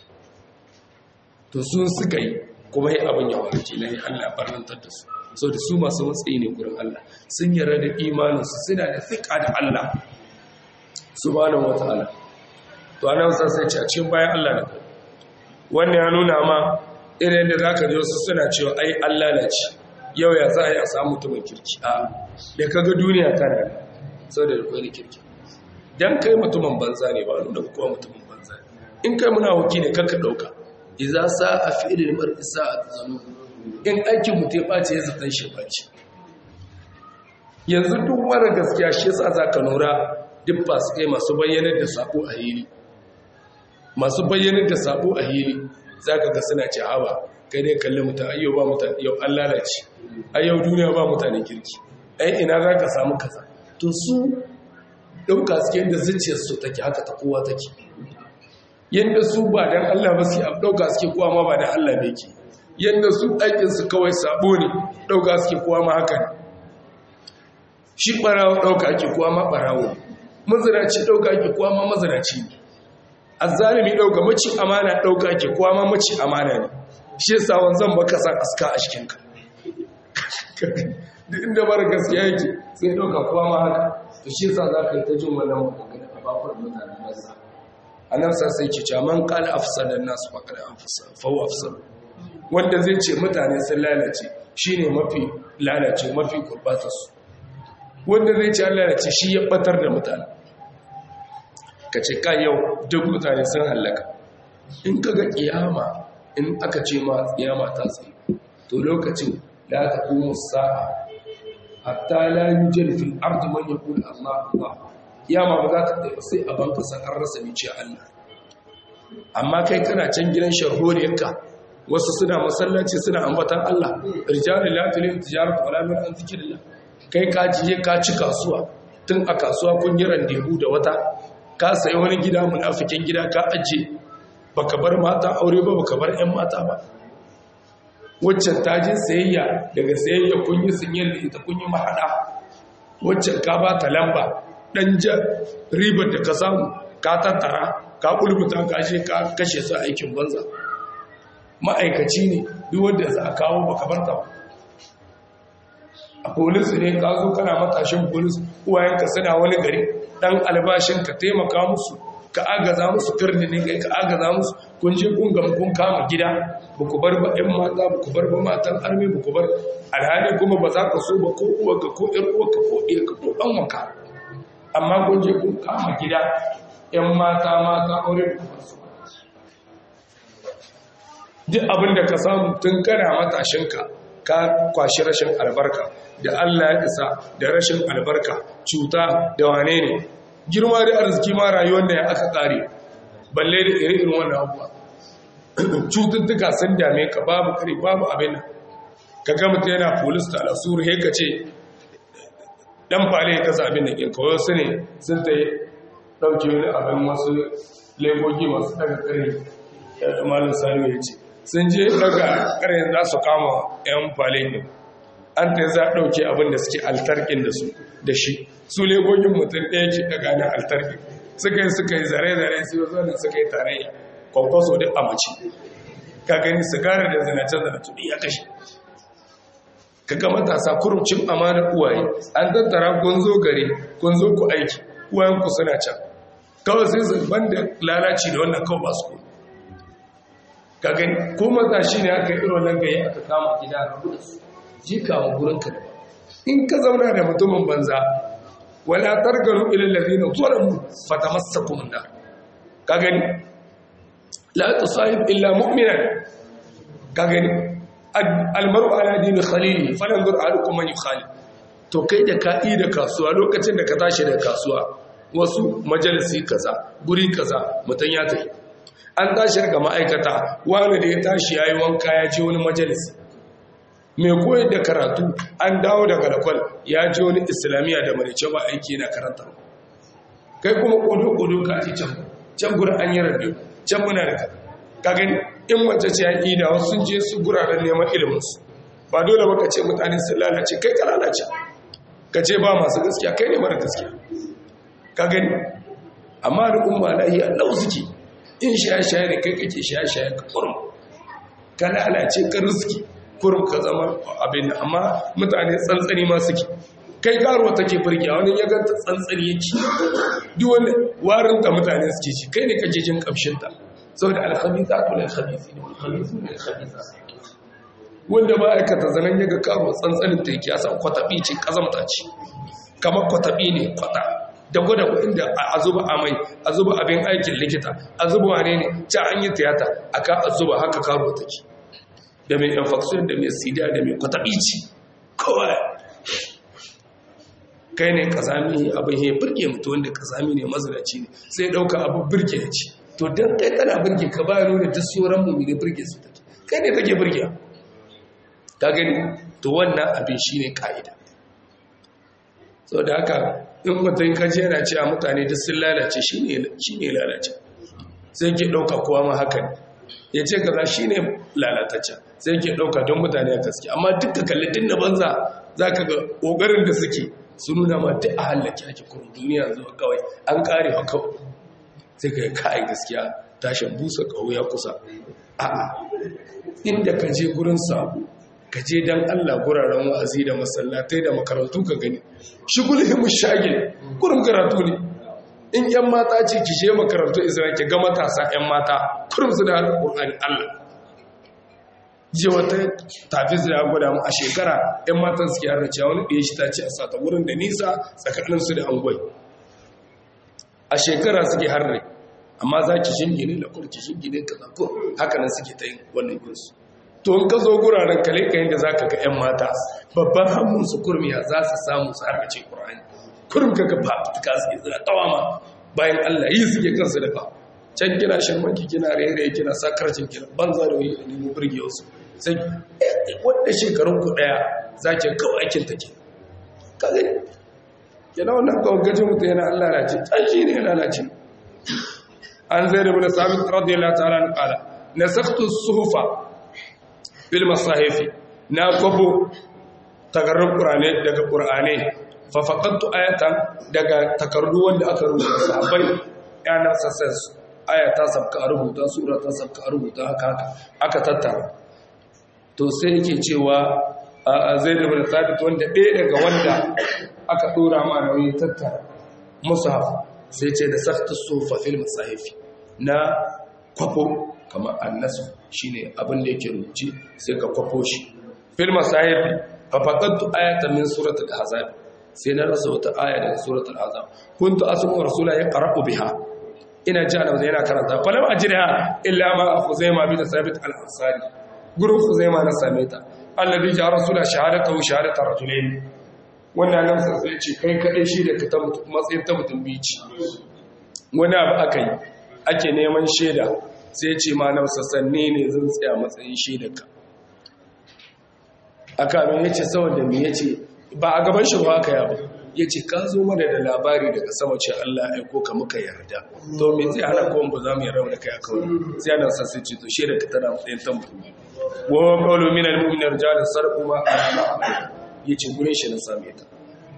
to sun suka yi kuma yi abin ya warke na yi Allah barantar da su sau da su masu matsayi ne gurin Allah sun yarda da imaninsu suna da fiƙa da Allah subhanahu wataala to ana wasan sai ce a cikin bayan Allah da kai wannan ya nuna ma irin da zaka ji wasu suna cewa ai Allah na ci yau ya za a yi a samu mutumin kirki a da kaga duniya tana da sau da rukwai kirki dan kai mutumin banza ne ba nuna kuma mutumin banza ne in kai muna wuki ne kanka ɗauka iza sa a fi'ilin mar'i sa'at zanu in aikin mutum ya ɓace ya zaton shi ɓace yanzu duk wani gaskiya shi yasa za ka nura duk ba su kai masu bayyanar da sako a hili masu bayyanar da sako a hili za ka ga suna ce hawa kai ne kalli mutane ayyau ba mutane yau an lalace ayyau duniya ba mutane kirki ai ina za ka samu kaza to su ɗauka suke yadda zuciyarsu take haka ta kowa take yadda su ba don allah ba su ɗauka suke kowa ma ba don allah bai ke yadda su aikinsu kawai sabo ne ɗauka suke kowa ma haka ne shi ɓarawo ɗauka ake kowa ma ɓarawo mazinaci ɗauka ake kowa ma mazinaci ne azzalimi ɗauka maci amana ɗauka ake kowa ma maci amana ne shi yasa wanzan baka san aska a cikinka duk inda mara gaskiya yake sai ɗauka kowa ma haka to shi yasa za ka yi ta jin wannan magana a bakwai mutane banza a nan sa sai ke cewa man kala afsadan nasu faƙar fawo afsar wanda zai ce mutane sun lalace shine mafi lalace mafi gurbatarsu wanda zai ce an lalace shi ya batar da mutane ka ce ka yau duk mutane sun hallaka in ka ga kiyama in aka ce ma kiyama ta tsaye to lokacin da aka kuma sa'a hatta la yujal fil ardi man yaqul Allah Allah kiyama ba za ta tsaye sai a banka san an rasa ni ce Allah amma kai kana can gidan sharholiyarka wasu suna masallaci suna ambatan Allah rijalul la tulil tijaratu wala min an zikrillah kai ka jiye ka ci kasuwa tun a kasuwa kun yi randebu da wata ka sayi wani gida munafikin gida ka aje baka bar mata aure ba baka bar ƴan mata ba waccan ta je sayayya daga sayayya kun yi sinyar da ita kun yi mahada waccan ka ba ta lamba dan ja ribar da ka samu ka tattara ka kulbuta ka je ka kashe su aikin banza ma'aikaci ne duk wanda za a kawo baka bar ta ba a polis ne ka zo kana matashin polis uwayenka suna wani gari dan albashin ka taimaka musu ka agaza musu karni ne kai ka agaza musu kun je kun gama kun kama gida ba ku bar ba ɗan mata ba ku bar ba matan armi ba ku bar alhali kuma ba za ka so ba ko uwarka ko ƴar uwarka ko ɗiyarka ko ɗan wanka amma kun je kun kama gida ƴan mata mata aure da kuma su duk abin da ka samu tun kana matashinka ka kwashi rashin albarka da Allah ya isa da rashin albarka cuta da wane ne girma da arziki ma rayuwar da ya aka kare balle da irin wannan abuwa cututtuka sun dame ka babu kare babu abin nan ka ga mutum yana polis da alasuru he ka ce dan fale ya kasa abin da ke kawai su ne sun ta yi ɗauke wani abin wasu legogi masu daga kare malin sami ya ce sun je daga kare za su kama yan fale ne an ta za a ɗauke abin da suke altarkin da su da shi su legogin mutum ɗaya ke daga na altarkin suka yi suka yi zare-zare su yi zanen suka yi tarayya kwakwaso duk a mace ka gani sigara da zanace-zanace ɗin ya kashe ka ga matasa kurcin amanar uwaye an tattara kun zo gare kun zo ku aiki uwayenku suna can kawai sai su banda lalaci da wannan kawai ba su kuma ka gani ko matashi ne aka yi irin nan gaye aka kama gida a rabu da su ji kawo gurin ka in ka zauna da mutumin banza wala targanu ilal ladina zalamu fatamassakum nar ka gani la tusahib illa mu'minan ka gani almaru ala dini khalili falanzur ahadukum man yukhalil to kai da ka yi da kasuwa lokacin da ka tashi da kasuwa wasu majalisi kaza guri kaza mutan ya tafi an tashi daga ma'aikata wani da ya tashi yayi wanka ya je wani majalisi mai koyar da karatu an dawo daga lakwal ya je wani islamiyya da marice ba aiki na karanta kai kuma kodo-kodo ka ci can can gurin an yi rabe can muna da ka gani in mace ce yaƙi da wasu sun je su guraren neman iliminsu ba dole ba ka ce mutane sun lalace kai ka lalace ka ce ba masu gaskiya kai ne mara gaskiya ka gani amma da umma lahi allahu suke in shaye-shaye da kai kake shaye-shaye ka kurum ka lalace ka riski kurum ka zama abin amma mutane tsantsani ma suke kai karuwa take burge wani ya ganta tsantsani yake duk wani warin da mutane suke shi kai ne kake jin kamshinta saboda alkhabisa to lil khabisi ne khabisu lil khabisa wanda ba aikata zanen yaga karo tsantsanin ta yake asan kwatabi ce kazamta ce kamar kwatabi ne kwata da gwada inda a zuba amai a zuba abin aikin likita a zuba wane ne ci an yi tiyata aka a zuba haka karo take da mai infection da mai sida da mai kwatabi ce kawai kai ne kazami abin ya birge mutu wanda kazami ne mazinaci ne sai dauka abu birge ya ce to don kai tana birge ka ba nuna duk sauran mu ne birge su take kai ne take birge ka gani to wannan abin shi ne ka'ida sau da haka in mutum kaji yana cewa mutane duk sun lalace shi ne lalace sai ke ɗauka kowa ma haka ne ya ce kaza shi ne lalatacce sai ke ɗauka don mutane a gaske amma duka kalli din na banza za ka ga ƙoƙarin da suke su nuna ma duk a hallake ake kurun duniya zuwa kawai an ƙare wa kawai sai ka yi ka'ai gaskiya tashin busa ƙaho ya kusa a'a inda ka je gurin sabu ka je don allah guraren wa'azi da masallatai da makarantu ka gani shi gulhimu shagil gurin karatu ne in yan mata ce ki je makarantu isra'il ki ga matasa yan mata kurum su da alƙur'ani allah je wata tafi da gwada mu a shekara yan matan suke harrace wani ɗaya shi ta ce a sata wurin da nisa tsakaninsu da angwai a shekara suke harre amma za ki shingine da kurki shingine ka zako haka nan suke ta yin wannan yinsu to in ka zo guraren kale ka yadda za ka ga 'yan mata babban hannunsu kurmiya za su samu su harkace ƙura'ani kurum ka ga fafutuka suke zira tawama bayan allah yi suke kansu da ba can kina shirmanki kina rairaye kina sakarcin kina banza da wani nemo birge wasu sai wadda shekarun ku ɗaya za ki kawai aikin take ka gani yana wannan kawai gajin mutu yana Allah lalace tsanshi ne lalace an zai da bude sabit radiyallahu ta'ala na kala na saktu suhufa bil masahifi na kwabo takarrun qur'ani daga qur'ani fa faqadtu ayatan daga takardu wanda aka rubuta sahabbai yana sassan aya ta sabka a rubuta sura ta sabka a rubuta haka haka aka tattara to sai yake cewa zai da bin sabit wanda ɗaya daga wanda aka ɗora ma nauyi tattara musaf sai ce da sakta sofa fil masahifi na kwafo kamar annasu shine abin da yake rubuci sai ka kwafo shi fil masahifi fa faqadtu ayatan min suratul ahzab sai na rasa wata aya daga suratul ahzab kuntu asmu rasula yaqra'u biha ina ji ana yana karanta falam ajriha illa ma khuzaima bi sabit al-ansari gurin khuzaima na same ta alladhi ja rasula shahadatu shahadatu rajulain wannan nan sai ce kai kadai shi da ka matsayin ta mutum bici wani abu aka yi ake neman shaida sai ce ma na sassanne ne zan tsaya matsayin shaida ka aka mai yace saboda me yace ba a gaban shi ba aka yaba yace ka zo mana da labari daga sama ce Allah ya aiko ka muka yarda to me zai hana ko ba za mu yarda da kai a kawai sai ana sassan ce to shaida ka tana matsayin ta mutum wa qawlu min al-mu'minin rijalan sarqu ma yace gurin shi na same ta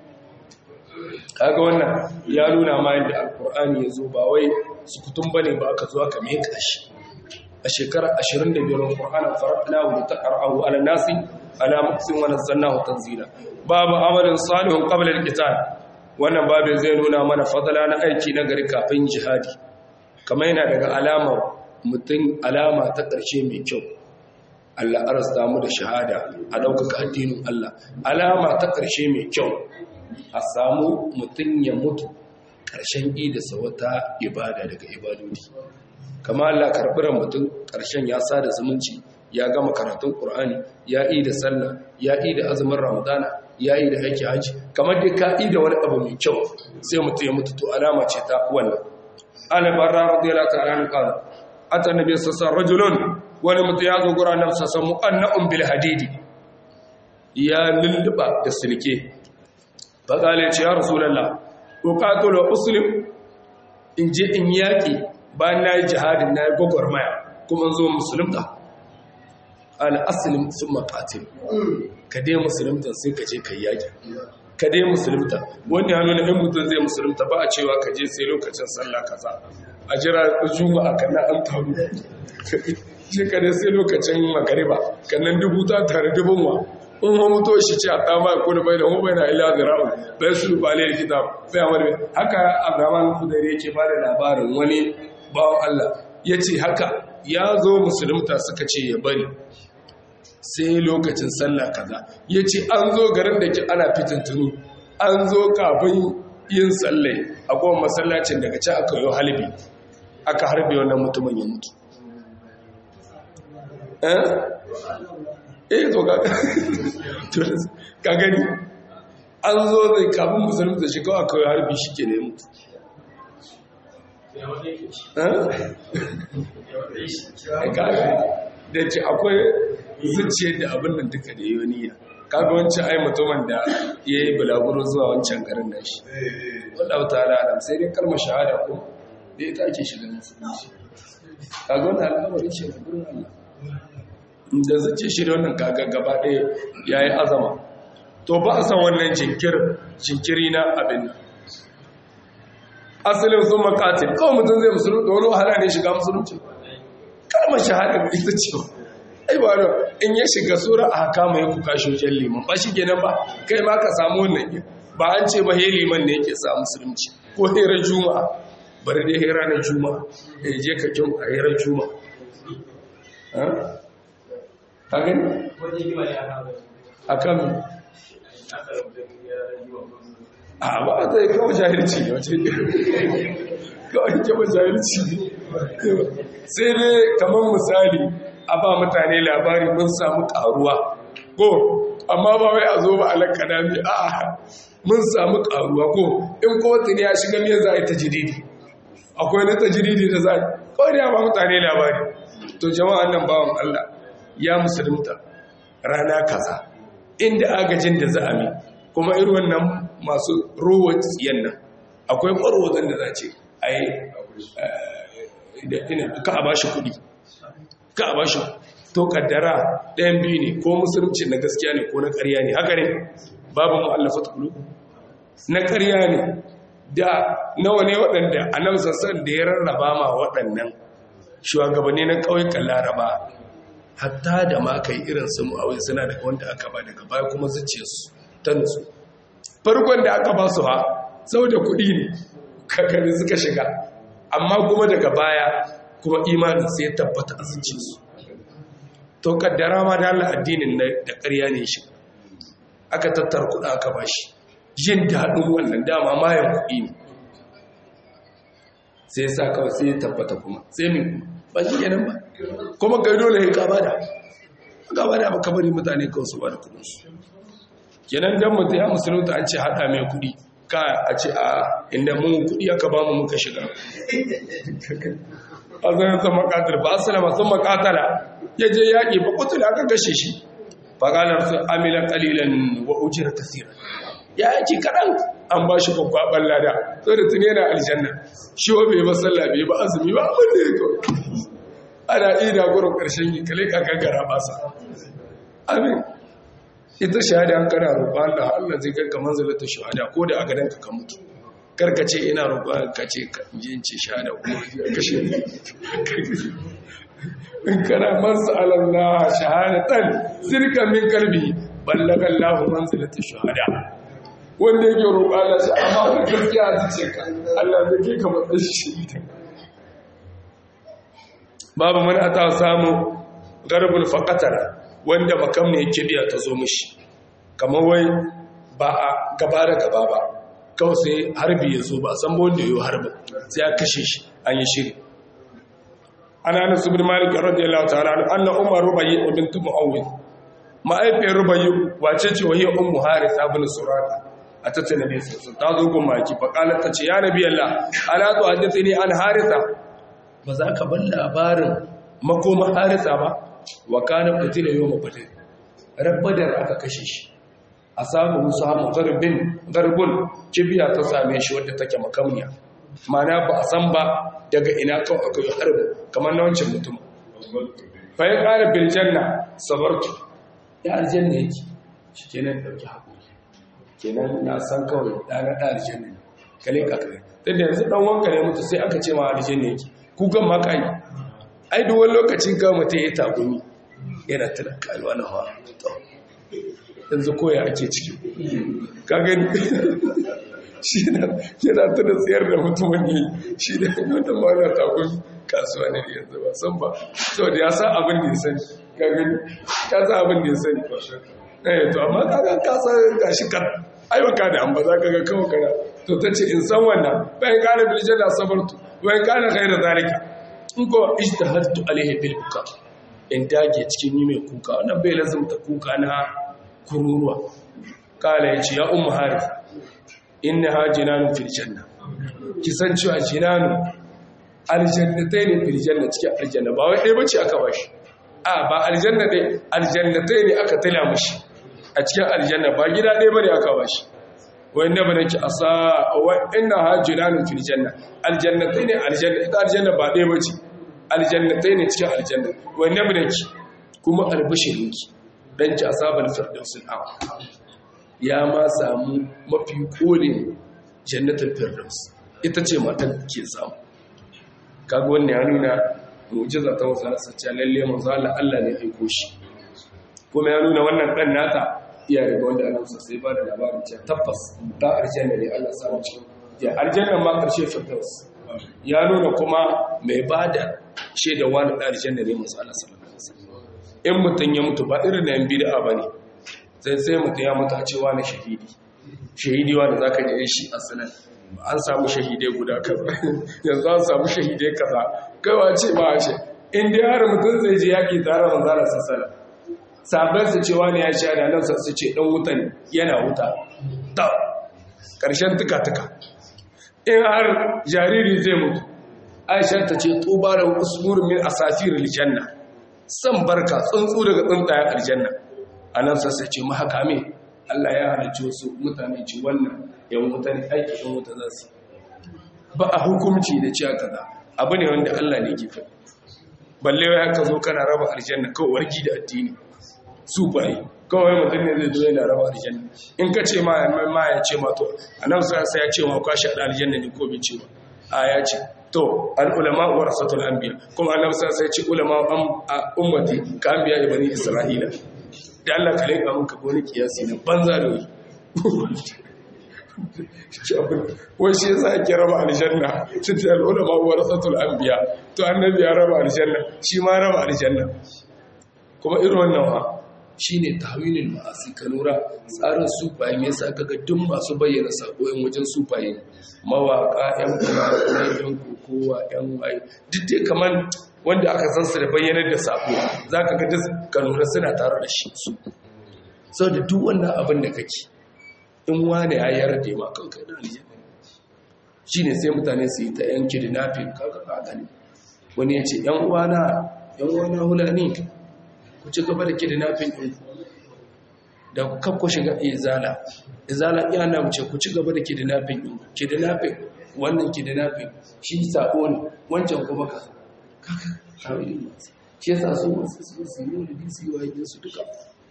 kaga wannan ya nuna ma yadda alkur'ani ya zo ba wai sukutun bane ba aka zo aka meka shi a shekarar 25 alkur'anin farafinahu da taqra'ahu ala nasi ala muqsim wa nazzalnahu tanzila babu amalin salihun qabla al-qital wannan babin zai nuna mana fadala na aiki na gari kafin jihadi kamar yana daga alama mutum alama ta ƙarshe mai kyau Allah arasta mu da shahada a ɗaukaka addinin Allah alama ta ƙarshe mai kyau a samu mutum ya mutu ƙarshen idasa wata ibada daga ibadodi kama Allah karɓiran mutum ƙarshen ya sada zumunci ya gama karatun ƙur'ani ya yi da sallah ya yi da azumin ramadana ya yi da aiki haji kamar dai ka yi da wani abu mai kyau sai mutum ya mutu to alama ce ta wannan ana barra radiyallahu ta'ala an qala ata nabi sallallahu rajulun wani mutum ya zo gura nan sassan mu'anna'un bil hadidi ya lulluba da silke faƙale ce ya rasulallah ƙoƙatula usulim in je in yaƙi bayan na yi jihadin na yi gwagwarmaya kuma zo musulunta al'asilin sun maƙatil ka dai musulunta sai ka je ka yi yaƙi ka dai musulunta wani hannu na ɗan mutum zai musulunta ba a cewa ka je sai lokacin sallah kaza a jira juma'a kana an taru je ka dai sai lokacin magariba kannan dubu ta tare dubun wa in ma mutu shi ce a tama ko da bai da mu bai na ila zira'u bai su ba ne kitab bai amar bai haka abraman kudari yake ba da labarin wani bawan Allah ya ce haka ya zo musulunta suka ce ya bari sai lokacin sallah kaza ya ce an zo garin da ke ana fitintunu an zo kafin yin sallai a kowane masallacin daga ci aka yi halibi aka harbe wannan mutumin ya mutu eh to ka gani an zo zai kafin musulun da shi kawai kawai harbi shi ke nemu da ce akwai zuciyar da abin da duka da yoniya kaga wancan ai mutumin da ya yi bulaguro zuwa wancan garin da shi wadda wata al'adam sai dai kalmar shahada ko da ita ake shiga musulunci kaga wani al'amarin shi ga gurin Allah da zace shi da wannan kaga gaba ɗaya ya yi azama to ba a san wannan jinkiri na abin asalin sun makatin kawai mutum zai musulun da wani wahala ne shiga musulunci kalmar shahadar ita ce ai ba da in ya shiga sura a haka mai kuka shojen liman ba shi kenan ba kai ma ka samu wannan ba an ce ba he liman ne yake sa musulunci ko herar juma'a bari dai hera na juma'a ya je ka kyau a herar juma'a ka gani? a kan a ba ta yi kawo jahilci ne wace kawai kawo jahilci sai dai kamar misali a ba mutane labari mun samu karuwa ko amma ba wai a zo ba alakada mai a mun samu karuwa ko in kowace ne ya shiga mai za a yi ta jididi akwai na ta jididi da za a kawai da ya ba mutane labari to jama'an nan bawan Allah ya musulunta rana kaza inda agajin da za a mi kuma irin wannan masu ruwa tsiyan nan akwai ƙwarwazon da za ce a yi ka a bashi kuɗi ka a bashi to kaddara ɗayan biyu ne ko musulunci na gaskiya ne ko na ƙarya ne haka ne babu mu'allafa tukulu na ƙarya ne da nawa ne waɗanda a nan sassan da ya rarraba ma waɗannan shugabanni na ƙauyukan laraba hatta da ma kai irin su mu'awai suna daga wanda aka ba daga baya kuma zuciya su ta nutsu farkon da aka ba su ha sau da kuɗi ne kakari suka shiga amma kuma daga baya kuma imanin sai ya tabbata a zuciya su to kaddara ma da Allah addinin da ƙarya ne shi aka tattar kuɗa aka ba shi jin daɗin wannan dama mayan kuɗi ne sai sa kawai sai ya tabbata kuma sai min kuma ba shi yanan ba kuma kai dole ya kaba da gaba da baka bari mutane kawai su ba da kudinsu kenan dan mutum ya musulunta an ce haɗa mai kuɗi ka a ce a inda mun kuɗi aka ba mu muka shiga a zai ta makatar ba asalama sun makatala ya je yaƙi ba kutul aka kashe shi faƙalar su amilan ƙalilan wa ujira kasira ya yake kaɗan an ba shi kwakwaɓar lada so da tuni yana aljanna shi wa bai ba sallah bai ba azumi ba abin da ya kawai ana ida gurin ƙarshen yi kale ka gagara basa amin ita shahada an kana roƙon Allah Allah zai kai ka manzalata shahada ko da a gadan ka ka mutu karka ce ina roƙon ka ce ka yin ce shahada ko kashe in kana masu alallah shahadatan sirka min kalbi ballaga Allah manzalata shahada wanda yake roƙon Allah shi amma wani gaskiya a ce ka Allah zai kai ka matsayin shahida babu mana ta samu garbul faqatara wanda makam ne yake biya ta zo mishi kamar wai ba a gaba da gaba ba kawai sai harbi ya zo ba san wanda ya yi harbin sai ya kashe shi an yi shiri ana na subir malik radiyallahu ta'ala anna umar rubayi bint muawwid ma'aifiyar rubayi wace ce wahiyar ummu haris ibn surata a tace nabi sun ta zo gun maki fa qalat ta ce ya nabi allah ala tu hadithini an harisa ba za ka bar labarin makoma harisa ba wa kana qutila yawm badr rabbadar aka kashe shi a samu musu hamu garbin garbun kibiya ta same shi wadda take makamniya mana ba a san ba daga ina kawai aka yi harbi kamar na wancan mutum fa ya kara bil janna sabartu ya aljanna yake shi kenan dauki hakuri kenan na san kawai da na da aljanna ne kale ka kare tunda yanzu dan wanka ne mutu sai aka ce ma aljanna yake kukan ma kai ai duk wani lokacin ga mutum ya tagumi yana tuna kalwa na hawa yanzu koya ake ciki ka gani shi na yana tuna tsayar da mutumin yi shi da wata mana tagumi kasuwa ne yanzu ba san ba sau da ya sa abin da ya sani ka gani ka sa abin da ya sani eh to amma ka ga ka sa gashi kan aibaka da an ba za ka ga kawai kana to ta ce in san wannan bayan kana biljar da sabartu bayan kana kai da zalika in ko ijtahadtu alaihi bil buka in dage cikin yi mai kuka wannan bai lazumta kuka na kururuwa kala yace ya ummu harith innaha jinanun fil janna ki san cewa jinanu aljannatai ne fil janna cikin aljanna ba wai dai bace aka bashi a ba aljanna dai aljannatai ne aka tala mishi a cikin aljanna ba gida dai bane aka bashi wai na bane ki asa wa innaha jinanun fil janna aljannatai ne aljanna ita aljanna ba dai bace aljannatai ne cikin aljanna wai na bane ki kuma albashirinki dan ki asabal firdausul a'la ya ma samu mafi kolin jannatul firdaus ita ce matan ke samu kaga wannan ya nuna mu'jiza ta wasa sacce lalle manzo Allah Allah ne aiko shi kuma ya nuna wannan dan nata iya riga wanda Allah sai ba da labarin cewa tabbas da aljanna ne Allah samu cikin ya aljanna ma karshe firdaus ya nuna kuma mai bada shaida wani da aljanna ne manzo Allah sallallahu alaihi wasallam in mutun ya mutu ba irin da yan bid'a bane sai sai mutum ya mutu a cewa na shahidi shahidi wanda za ka je shi a sanar an samu shahidai guda kaza yanzu an samu shahidai kaza kaiwa ce ba a ce inda har mutum zai je yaƙi tare da manzara sassara sabon su cewa ne ya sha da nan su ce ɗan wuta ne yana wuta ta ƙarshen tuka-tuka in har jariri zai mutu aisha ta ce tubarar usmurin min asafir aljanna san barka tsuntsu daga tsuntsayen aljanna a nan sassa ce mahaka me Allah ya halarci wasu mutane ci wannan yan wuta ne aiki yan wuta za su ba a hukumci da ciya kaza abu ne wanda Allah ne ke faɗi balle ya ka zo kana raba aljanna kawai warki da addini su bayi kawai mutum ne zai zo yana raba aljanna in ka ce ma ma ya ce ma to annabi sai ya ce ma kwashi da aljanna ne ko bai ce ba a ya ce to al ulama warasatul anbiya kuma annabi sai ya ce ulama ummati ka anbiya ibani isra'ila da Allah ka laika muka wani kiyasi na banza da wuri wai shi yasa ake raba aljanna shi ta al'ula ma wa rasatul anbiya to annabi ya raba aljanna shi ma raba aljanna kuma irin wannan ha shine tahwilul ma'asi ka lura tsarin sufaye me yasa kaga duk masu bayyana sako yan wajen sufaye mawaka yan kuma yan kokowa yan waye duk dai kaman wanda aka san su da bayyanar da sako za ka ga duk kanuna suna tare da shi su sau da duk wannan abin da kake in wane ya yarda ma kanka da aljanna shi ne sai mutane su yi ta yan kidnapping kaga ka gani wani ya ce yan uwana yan uwana hulani ku ci gaba da kidnapping ɗin da kakko shiga izala izala iya na wuce ku ci gaba da kidnapping ɗin kidnapping wannan kidnapping shi sako ne wancan kuma ka kaka shi yasa su masu su su yi wani bisi wa yi su duka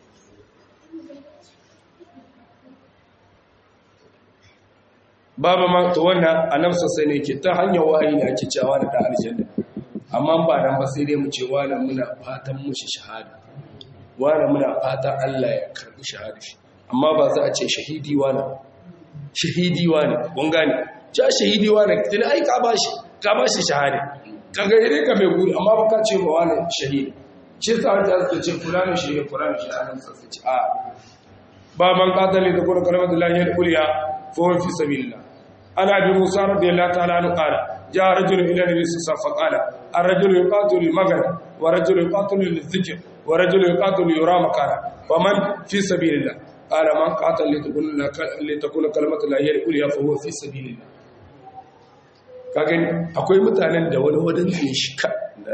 babu ma to wannan annabi sosai ne ke ta hanyar wahayi ne ake cewa da ta aljanna amma ba nan ba sai dai mu ce wala muna fatan mushi shahada wala muna fatan Allah ya karbi shahada shi amma ba za a ce shahidi wala shahidi wala kun gane ja shahidi wala tun ai ka bashi ka bashi shahada kaga idan ka mai guri amma ba ka ce ba wala shahidi shi sa wanda zai ce fulani shi fulani shi anan sa ce a ba man qatala da kuma kalmatullahi al-ulya fa huwa fi sabilillah ana bi musa radiyallahu ta'ala anhu qala جاء رجل إلى النبي صلى الله عليه وسلم فقال الرجل يقاتل المغرب ورجل يقاتل للذكر ورجل يقاتل يرى مكانا ومن في سبيل الله قال من قاتل لتكون لتكون كلمة الله هي الأولى فهو في سبيل الله kagani akwai mutanen da wani wadan ne shi ka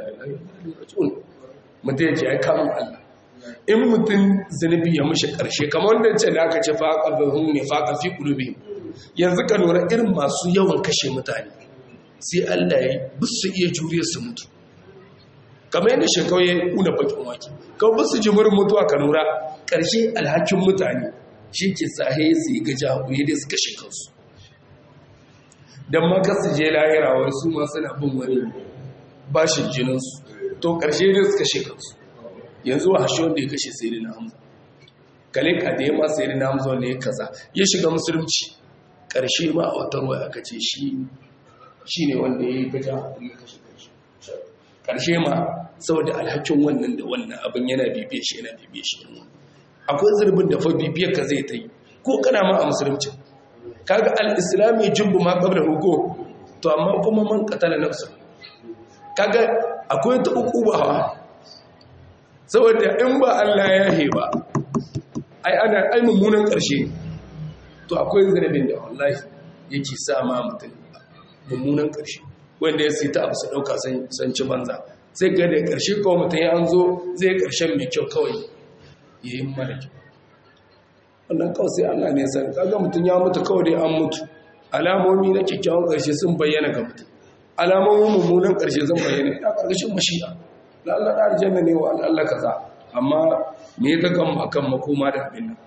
mutum yake ya kama Allah in mutum zunubi ya mushi karshe kamar wanda ce da aka ce faƙa bihun ne faƙa fi ƙulubi yanzu ka lura irin masu yawan kashe mutane sai Allah ya bisu iya juriyar su mutu kamar yadda shekau ya kuna bakin wake kawai bisu jimurin mutuwa ka nura ƙarshe alhakin mutane shi ke sahe su yi gaja haƙuri da suka shekansu don maka su je lahirawar su ma suna bin wani bashin jininsu to ƙarshe da suka shekansu yanzu a hashe wanda ya kashe sai na hamza kalin a da ya ma sai na hamza wanda ya kaza ya shiga musulunci ƙarshe ma a wata ruwa aka ce shi shi ne wanda ya yi gaja ya kashe kanshi ƙarshe ma saboda alhakin wannan da wannan abin yana bibiye shi yana bibiye shi akwai zurbin da fa bibiyar ka zai ta yi ko kana ma a musulunci kaga al-islami jubbu ma qabla hugo to amma kuma man qatala nafsa kaga akwai ta uku ba saboda in ba Allah ya heba ai ana ai mummunan ƙarshe to akwai zurbin da wallahi yake sa ma mutum mummunan ƙarshe wanda ya sita abu su ɗauka san ci banza sai ga da ƙarshe kawai mutum ya an zo zai ƙarshen mai kyau kawai ya yi mara kyau wannan kawai sai allah ne san kaga mutum ya mutu kawai dai an mutu alamomi na kyakkyawan ƙarshe sun bayyana ga mutum alamomin mummunan ƙarshe sun bayyana ina ƙarƙashin mashi'a na allah da aljanna ne wa allah kaza amma me ya gagan akan makoma da abin nan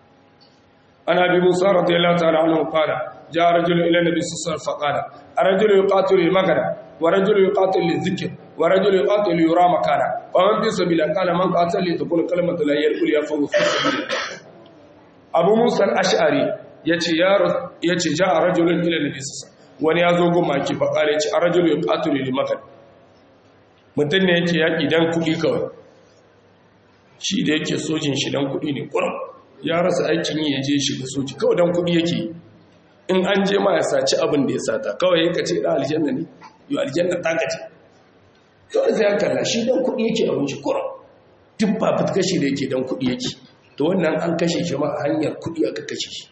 ana bi musa radiyallahu ta'ala anhu qala جاء رجل إلى النبي صلى الله عليه وسلم فقال الرجل يقاتل المغرب ورجل يقاتل للذكر ورجل يقاتل يرى مكانا ومن في سبيل قال من قاتل لتكون كلمة الله هي الأولى فهو في سبيل أبو موسى الأشعري yace ya yace ja rajulun ila nabi sallallahu wani ya zo goma ki faqala yace arajulu yuqatilu lil makan mutun ne yake yaki dan kudi kawai shi da yake sojin shi dan kudi ne kurum ya rasa aikin yi yaje shi ga soji kawai dan kudi yake in an je ma ya saci abin da ya sata kawai ya kace da aljanna ne yau aljanna ta kace kawai sai an kalla shi dan kuɗi yake abin shi kura duk ba fitka shi da yake dan kuɗi yake to wannan an kashe shi ma a hanyar kuɗi aka kashe shi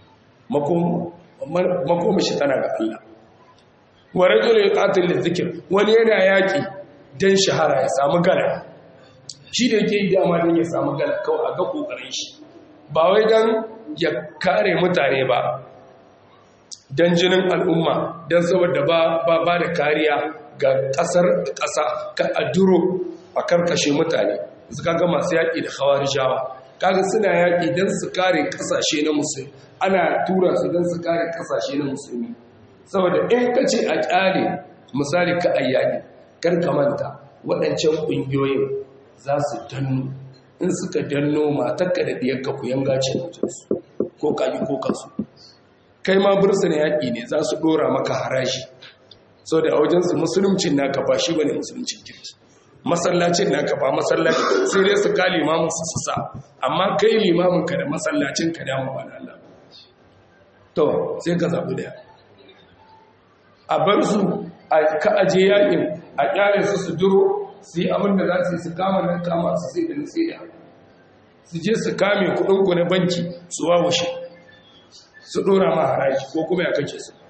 makoma shi tana ga Allah wa rajul yuqatil lidhikr wani yana yaki dan shahara ya samu gala shi da yake yi dama dan ya samu gala kawai a ga kokarin shi ba wai dan ya kare mutane ba don jinin al'umma don saboda ba ba da kariya ga ƙasar ƙasa ka aduro a karkashe mutane suka ga masu yaƙi da hawar jawa kaga suna yaƙi don su kare ƙasashe na musulmi ana tura su don su kare ƙasashe na musulmi saboda in ka ce a ƙyale misali ka ayyaki kar ka manta waɗancan ƙungiyoyin za su danno in suka danno matakka da ɗiyarka ku yanga ce mutunsu ko kayi ko kansu kai ma bursuna yaƙi ne za su ɗora maka haraji sau da a wajensu musulumcin naka ba shi ba ne musulumcin kirki masallacin naka ba masallacin sai dai su ka limamin su su sa amma kai limamin ka da masallacin ka dama ba da Allah to sai ka zaɓi daya a bar su ka aje yakin a kyale su su duro su yi abin da za su yi su kama nan kama su sai da nasiya su je su kame kudinku na banki su wawashe su dora ma haraji ko kuma ya kake su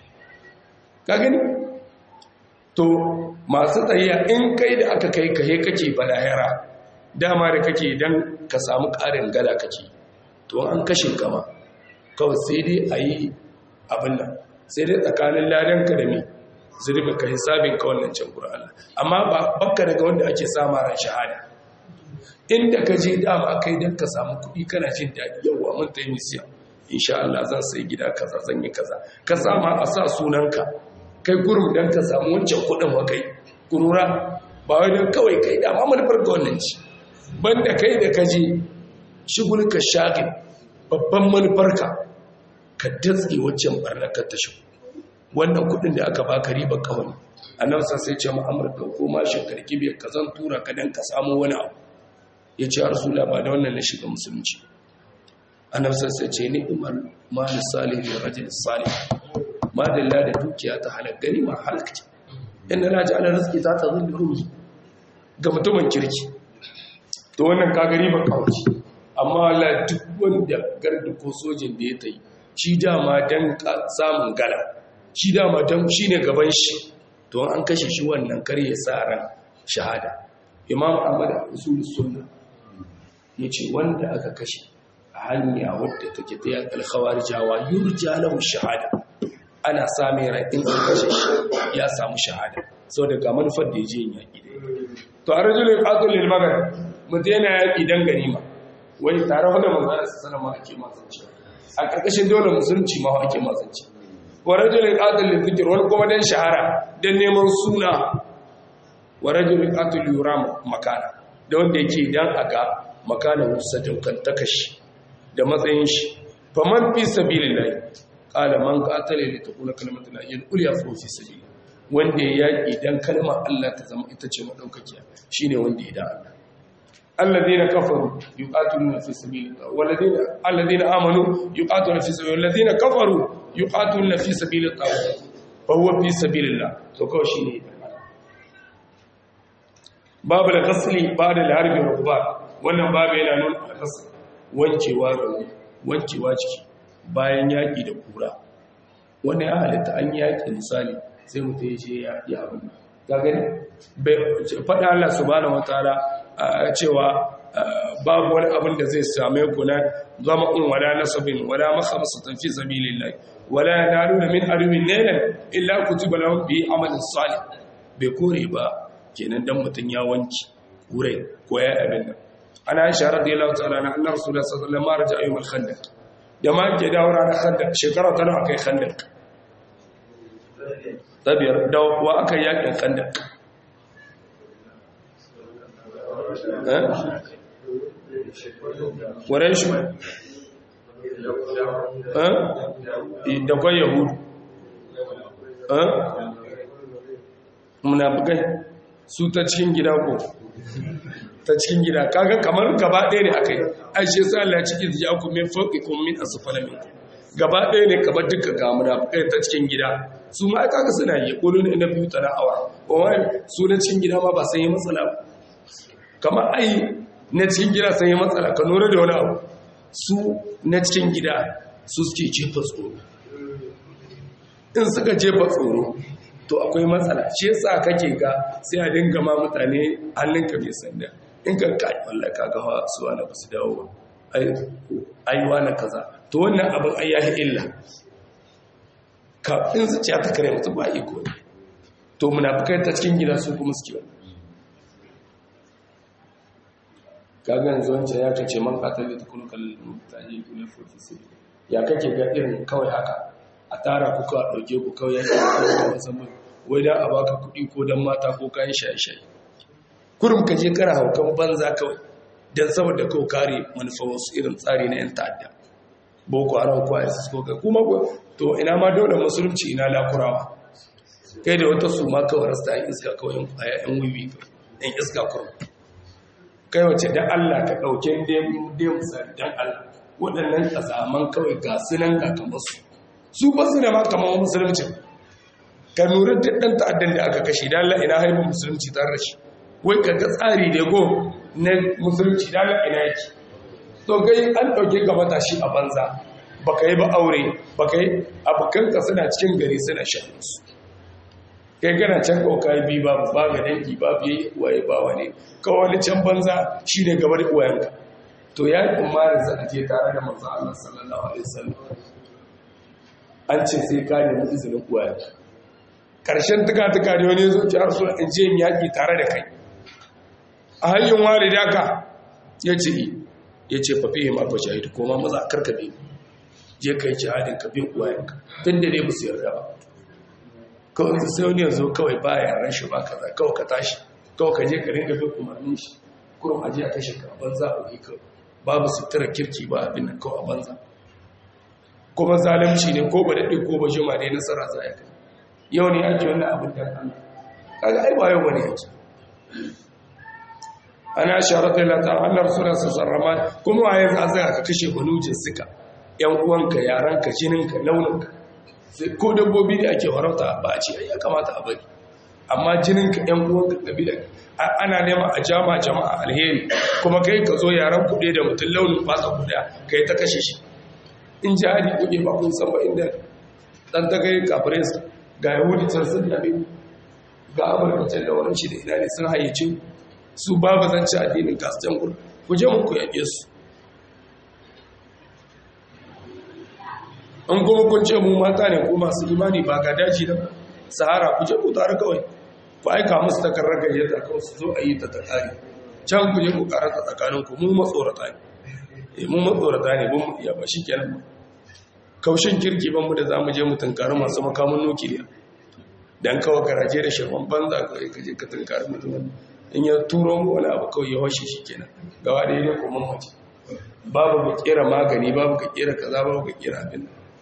ka gani to masu tsayiya in kai da aka kai kahe kake balayara dama da kake don ka samu ƙarin gada kake to an kashe kama kawai sai dai a yi abin nan sai dai tsakanin ladan ka da mi zurbi ka hisabin ka wannan can Allah amma ba bakka daga wanda ake sama ran shahada inda ka je dama kai don ka samu kuɗi kana jin daɗi yawa mun ta yi misiya insha Allah zan sai gida kaza zan yi kaza ka sama a sa sunanka kai gurum don ka samu wancan kuɗin wa kai kurura ba wai don kawai kai dama manufar ga wannan ci banda kai da ka je shigul ka shagin babban manufarka ka datse waccan barnakar ta shi wannan kuɗin da aka baka riba kawai annabi sai ce mu amurka ko ma shakarki biyar ka zan tura ka dan ka samu wani abu ya ce a rasula ba da wannan na shiga musulunci annabsar sai ce ni umar malin salih da rajin salih madalla da dukiya ta halar gani ma halakci inda na ji ala rizki ta tazin da rumi ga mutumin kirki to wannan kagari ba kawaci amma ala duk wanda garda ko sojin da ya ta yi shi dama don samun gala shi dama don shi ne gaban shi to an kashe shi wannan kar ya sa ran shahada imam ahmad usul sunna ya ce wanda aka kashe a hanya wadda take ta yan alkhawar jawa yurja lahu shahada ana same raɗin an kashe shi ya samu shahada sau da ga manufar da ya je yin yaƙi da to a rajulun ƙatul lil magar mutum yana yaƙi don ganima wani tare wadda manzana su sana ma ake mazanci a ƙarƙashin dole musulunci ma ake mazanci wa rajulun ƙatul lil zikir wani kuma don shahara don neman suna wa rajulun ƙatul yura makana da wanda yake dan a ga makanan sadaukantaka shi da matsayin shi faman fi sabilillahi qala man qatala li takuna kalimatu la ilaha illa huwa fi sabili wanda ya yaki dan kalmar Allah ta zama ita ce madaukakiya shine wanda ya da Allah alladheena kafaru yuqatiluna fi sabilillah walladheena alladheena amanu yuqatiluna fi sabilillah walladheena kafaru yuqatiluna fi sabilillah fa huwa fi sabilillah to kawai shine babu da kasli ba da harbi rukbar wannan babu yana nuna alƙasa wancewa rauni wancewa ciki bayan yaƙi da kura wanda ya halitta an yaƙi misali sai mutum ya ce ya yi abin ga gani faɗa Allah subhanahu wataala cewa babu wani abin da zai same ku na zama in wala nasabin wala makhamsatan fi sabilillah wala yanaluna min arwin nailan illa kutiba lahum bi amalin salih bai kore ba kenan dan mutum ya wanki wurai ko ya abin nan ana aisha radiyallahu ta'ala na annar rasulullah sallallahu alaihi wasallam raja ayyul khandaq da ma ke dawo ranar khandaq shekara tana akai khandaq tabiyar da wa aka yakin khandaq eh wurin shi eh da kwa yahudu eh munafikai su ta cikin gida ko ta cikin gida kaga kamar gaba ɗaya ne akai aishe sai Allah ciki ya ku min fawqikum min asfala minkum gaba ɗaya ne kamar duka ga munafikai ta cikin gida su ma kaga suna yi kulun inda biyu tana awa wai su na cikin gida ma ba sai yi matsala kamar ai na cikin gida sai yi matsala ka nura da wani abu su na cikin gida su suke jefa tsoro in suka jefa tsoro to akwai matsala shi yasa kake ga sai a dinga ma mutane hannunka bai sanda in ka kai wallahi ka ga su wani ba su dawo ba ai wani kaza to wannan abin ai yahi illa ka in zuciya ta kare mutum ba iko ne to munafikai ta cikin gida su kuma suke wani kaga yanzu wancan ya kace man katali ta kun kallon mutane ne fofi sai ya kake ga irin kawai haka a tara kuka a ɗauke ku kawai ya ke musamman wai da a baka kuɗi ko don mata ko kayan shaye-shaye kurum ka je kara haukan banza kawai don saboda kawai kare manufa wasu irin tsari na 'yan ta'adda boko haram ko isis ko kai kuma to ina ma dole musulunci ina lakurawa kai da wata su ma kawai rasta yan iska kawai yan kwaya yan wiwi yan iska kurum kai wace da allah ka ɗauke dem misali don allah waɗannan ƙazaman kawai ga sunan ga kamar su su ba su da ma kamar musulunci ka nura duk ɗan ta'addan da aka kashe da Allah ina haifin musulunci tare da shi wai ka ga tsari da go na musulunci da Allah ina yake to gai an ɗauke ka matashi a banza baka yi ba aure baka yi abokanka suna cikin gari suna shan su kai gana can kauka yi biyu babu ba ga dangi ba biye waye ba wane kawai can banza shi ne gabar uwayenka to ya yi umarin za a je tare da manzo Allah sallallahu alaihi wasallam an ce sai ka nemi izinin uwayenka karshen tuka-tuka da wani zo ci arsu in je mi yaƙi tare da kai a hanyar walida ka ya ce ya ce fafi ma fa shahidu ko ma maza karkabe je kai jihadin ka bin uwayenka tun da ne ba su yarda ba kawai sai wani yanzu kawai ba yaran shi ba kaza kawai ka tashi kawai ka je ka ringa bin umarnin shi kurum aje a kashe ka banza a wuri kawai babu sutura kirki ba abin nan kawai a banza kuma zalunci ne ko ba daɗe ko ba jima ne nasara za ya kai yau ne ake wannan abin da Allah kaga ai ba yau bane yake ana sharata la ta Allah rasulullah sallallahu alaihi kuma waye za a ka kashe banujin suka yan uwanka yaranka jininka launinka ko dabbobi da ake farauta ba a ce ya kamata a bari amma jininka yan uwanka kabila ana nema a jama jama'a alheri kuma kai ka zo yaran kuɗe da mutum launin fata kuɗa kai ta kashe shi in jihadi kuɗe ba kun san ba inda dan ta kai kafirai ga yahudi can sun yabe ga amurka can da wani shi da ina ne sun hayyace su babu zance addinin kasu can gudu ku je muku yaƙe su an kuma kun ce mu mata ne ko masu imani ba ga daji da sahara ku je ku tare kawai ku aika musu takarar gayyata kawai su zo a yi ta ta tsari can ku je ku karanta tsakaninku mu matsorata ne mu matsorata ne mun iya ba shi kenan kaushin kirki ban mu da zamu je mu tunkari masu makamun nukiliya dan kawai garaje da shirman banza kawai ka je ka tunkari mutum in ya turo mu wani abu kawai ya washe shi kenan gawa da ne kuma mace babu ka kera magani babu ka kera kaza babu ka kera abin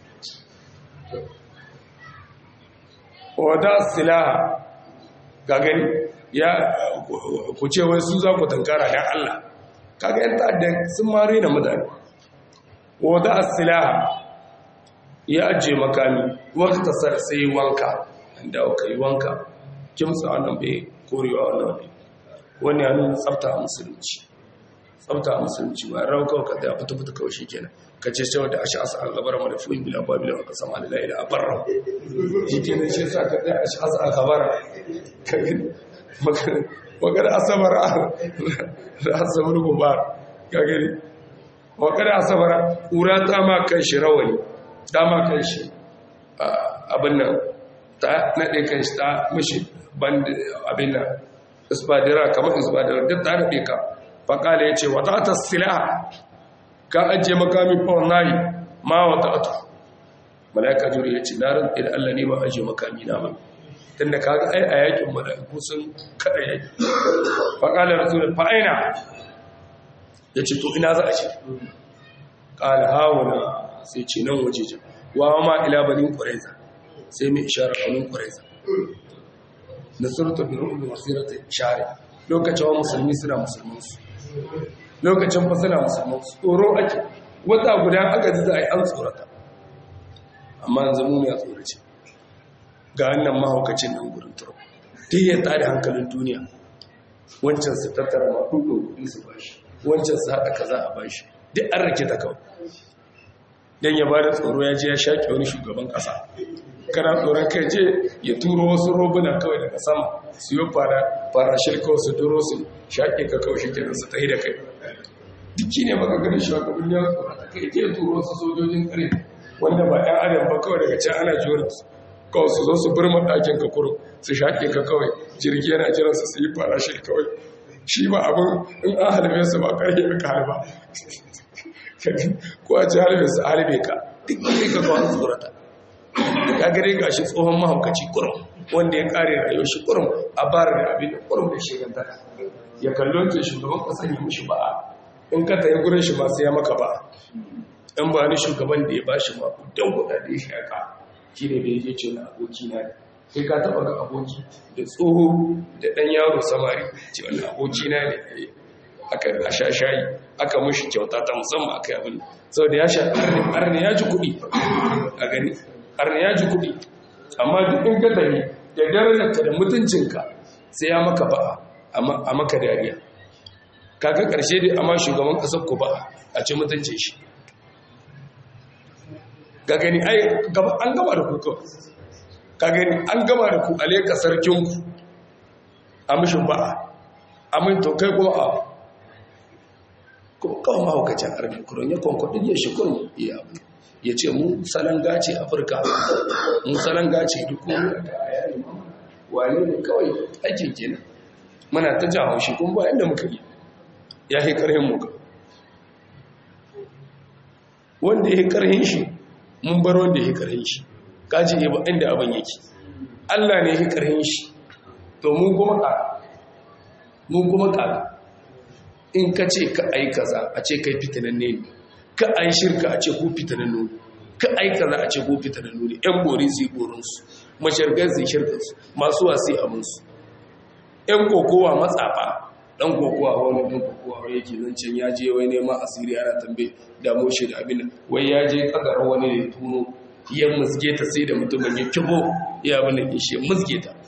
wata silaha ga gani ya ku ce wai su za ku tunkara dan Allah kaga yan ta'adda sun mare da mutane wata silaha ya ajiye makami wata sar sai wanka inda aka yi wanka kimsa wannan bai korewa wannan ne wani ya nuna tsafta a musulunci tsafta a musulunci ba rauka ka da fita fita kawai shikenan ka ce cewa da ashe asa algabara mana fuyin bila ba bila ka sama da laila a barra shikenan shi sa ka da ashe asa algabara ka gani magana asabara da asabar mubar ka gani magana asabara ƙura ta ma kan shi rawani dama kan shi abin nan ta naɗe kan shi ta mashi abin nan isbadira kamar isbadira duk ta naɗe ka faƙala ya ce wata ta sila ka ajiye makami fawon nayi ma wata atu mala'ika juri ya ce na ran idan allah ne ba ajiye makami na ba tun da kaga ai a yakin mala'iku sun kada yaki faƙala rasulun fa'aina ya ce to ina za a ce ƙala hawuna sai ce nan waje jan wa ma ila banin ƙwaraiza sai mai ishara banin ƙwaraiza na surta bin rubin wasirata ishare lokacin wa musulmi suna musulmansu lokacin fa suna musulmansu tsoro ake wata guda aka ji za a yi an tsorata amma yanzu mu ne a tsorace ga wannan mahaukacin nan gurin turo duk ya tada hankalin duniya wancan su tattara maɗuɗin kuɗi su bashi wancan su haɗa kaza a bashi duk an rake ta kawai don ya ba da tsoro ya je ya shaƙe wani shugaban ƙasa kana tsoron kai je ya turo wasu robuna kawai daga sama su yi fara fara shirka wasu turo su shaƙe ka kawai shi kenan su tahi da kai dukki ne baka gani shugaban ya tsoro ta kai je turo wasu sojojin kare wanda ba ɗan adam ba kawai daga can ana jiwar su kawai su zo su birma ɗakin ka kuro su shaƙe ka kawai jirgi yana jiransu su yi fara shi kawai shi ba abin in an halbe su ba ƙarfe ka halba ko a ci halbe su halbe ka duk kai ka kawo tsorata ya gare ga shi tsohon mahaukaci kurum wanda ya kare rayuwar shi kurum a bar da abin da kurum da shiganta ya kallo ce shugaban kasan ya mushi ba in ka tayi gurin shi ba sai ya maka ba in ba ni shugaban da ya ba shi ma don kuɗa da ya shaka shi ne da ya je ce na aboki na ne kai ka taɓa ga aboki da tsoho da ɗan yaro samari ce wani aboki na ne aka a sha shayi aka mushi kyauta ta musamman aka yi abin sau da ya sha arni ya ji kuɗi a gani arni ya ji kuɗi amma duk in ka tafi da darajarka da mutuncinka sai ya maka ba'a a maka dariya kaga ƙarshe dai amma shugaban ƙasar ku ba'a a ce mutuncin shi ga gani ai an gama da ku kawai ka gani an gama da ku a leka sarkinku a mishin ba'a a min to kai kuma a kuma kawai mahaukacin arni kuron ya kwankwadin ya shi kurum ya abu ya ce mu salon gace afirka mu salon gace duk wani da a yayi wane ne kawai aikin kenan muna ta jan haushi kuma ba inda muka yi ya yi karhin muka wanda ya yi karhin shi mun bar wanda ya yi karhin shi kaji ne ba inda abin yake allah ne ya yi karhin shi to mun kuma ka mun kuma ka in ka ce ka ai kaza a ce kai fitinan ne ka ai shirka a ce ku fitinan ne ka ai kaza a ce ku fitinan ne yan bori su yi borinsu mashargar su shirkarsu masu wasi abinsu yan kokowa matsafa dan kokowa wani dan kokowa wani yake zancen ya je wai neman asiri ana tambaye damo shi da abin wai ya je kadar wani ne tuno ya musge ta sai da mutumin ya kibo ya abin da shi musge ta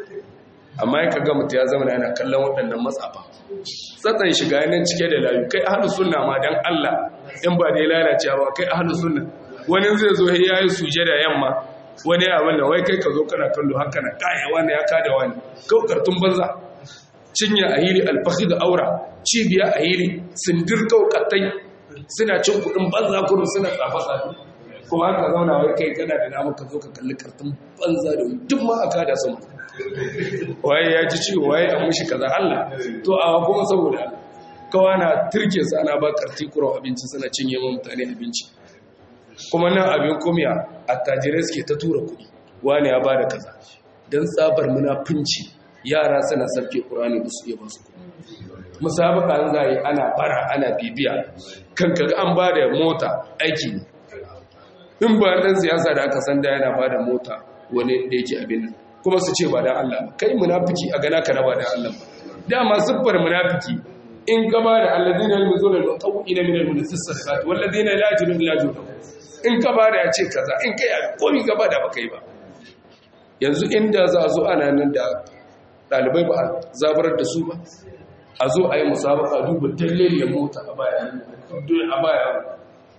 amma ya kaga mutu ya zama yana kallon waɗannan matsafa tsatsan shiga yanar cike da layu kai ahalu sunna ma dan Allah in ba da ya lalace ba kai ahalu sunna wani zai zo ya yi suje da yamma wani abin da wai kai ka zo kana kallo haka na kaya wani ya kada wani kau kartun banza cinya a hili alfahi da aura cibiya a hili sindir kaukatai suna cin kudin banza kudu suna tsafa tsafi kuma haka zauna wai kai kana da namu ka zo ka kalli kartun banza da duk ma aka da sama waye ya ji ciwo waye an mushi kaza Allah to a kuma saboda kawa na turke su ana ba karti kuro abinci suna cinye ma mutane abinci kuma nan abin kumiya attajirai suke ta tura kuɗi wani ya ba da kaza don tsabar munafunci yara suna sarke ƙurani ba su iya basu kuɗi musabaka an zai ana bara ana bibiya kan kaga an ba da mota aiki ne in ba ɗan siyasa da aka san da yana ba da mota wani da yake abin nan kuma su ce ba da Allah ba kai munafiki a gana ka na ba da Allah ba dama siffar munafiki in ka ba da alladina yalmuzuna al-mutawwi'ina min al-munafiqat walladina la yajiduna illa juhdahum in ka ba da ya ce kaza in kai komi gaba da baka yi ba yanzu inda za a zo ana nan da ɗalibai ba a zabarar da su ba a zo a yi musabaka duba talleliyar mota a baya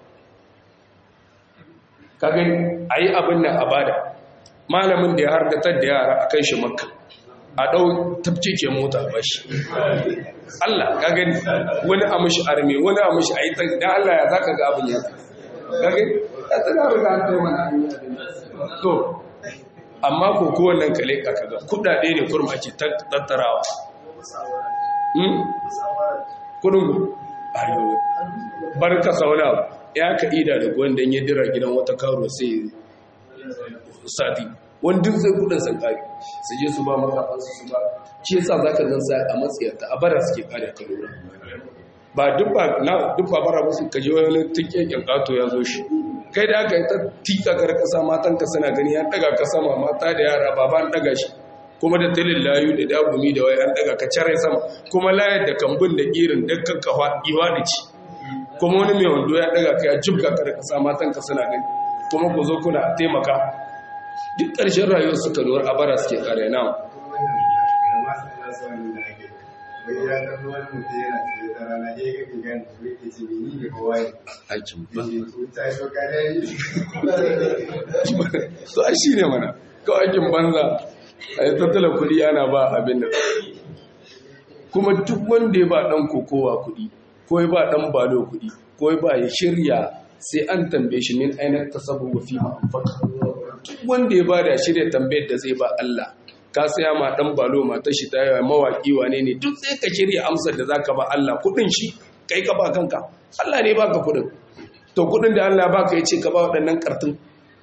ka gani a yi abin nan a bada malamin da ya hardatar da yara a kai shi makka a ɗau tafke ke mota a bashi Allah ka gani wani a mashi arme wani a mashi a yi da Allah ya za ka ga abin ya kage ya tana riga an kai mana to amma ko kowannan kale ka kaga kudade ne kurma ake tattarawa hmm kudin ayo barka sauna ya ka ida da gwanda ya dira gidan wata karo sai sati wanda zai kudin san kare su je su ba maka su ba shi yasa zaka gan sai a matsayarta a bara suke kare kalora ba duk ba bara musu ka ji wani tikken kato ya zo shi kai da aka yi ta tika kar kasa matan ka suna gani ya daga ka sama mata da yara ba an daga shi kuma da tilin layu da dagumi da wai an daga ka cire sama kuma layar da kambun da irin dukkan kafa iwa da ci kuma wani mai wando ya daga ka ya jibga kar kasa matan ka suna gani kuma ku zo kuna taimaka duk ƙarshen rayuwar suka lura a bara suke kare na aikin ba to ai shi ne mana kawai aikin banza a yi tattala kudi ana ba abin da kuma duk wanda ya ba ɗan kokowa kudi ko ya ba ɗan balo kudi ko ya ba ya shirya sai an tambaye shi min ainihin tasabu fi ma'amfaka duk wanda ya ba da shirya tambayar da zai ba Allah ka saya ma dan balo matar shi ta yawa mawaki wane ne duk sai ka shirya amsar da zaka ba Allah kudin shi kai ka ba kanka Allah ne baka kudin to kudin da Allah baka yace ka ba waɗannan kartun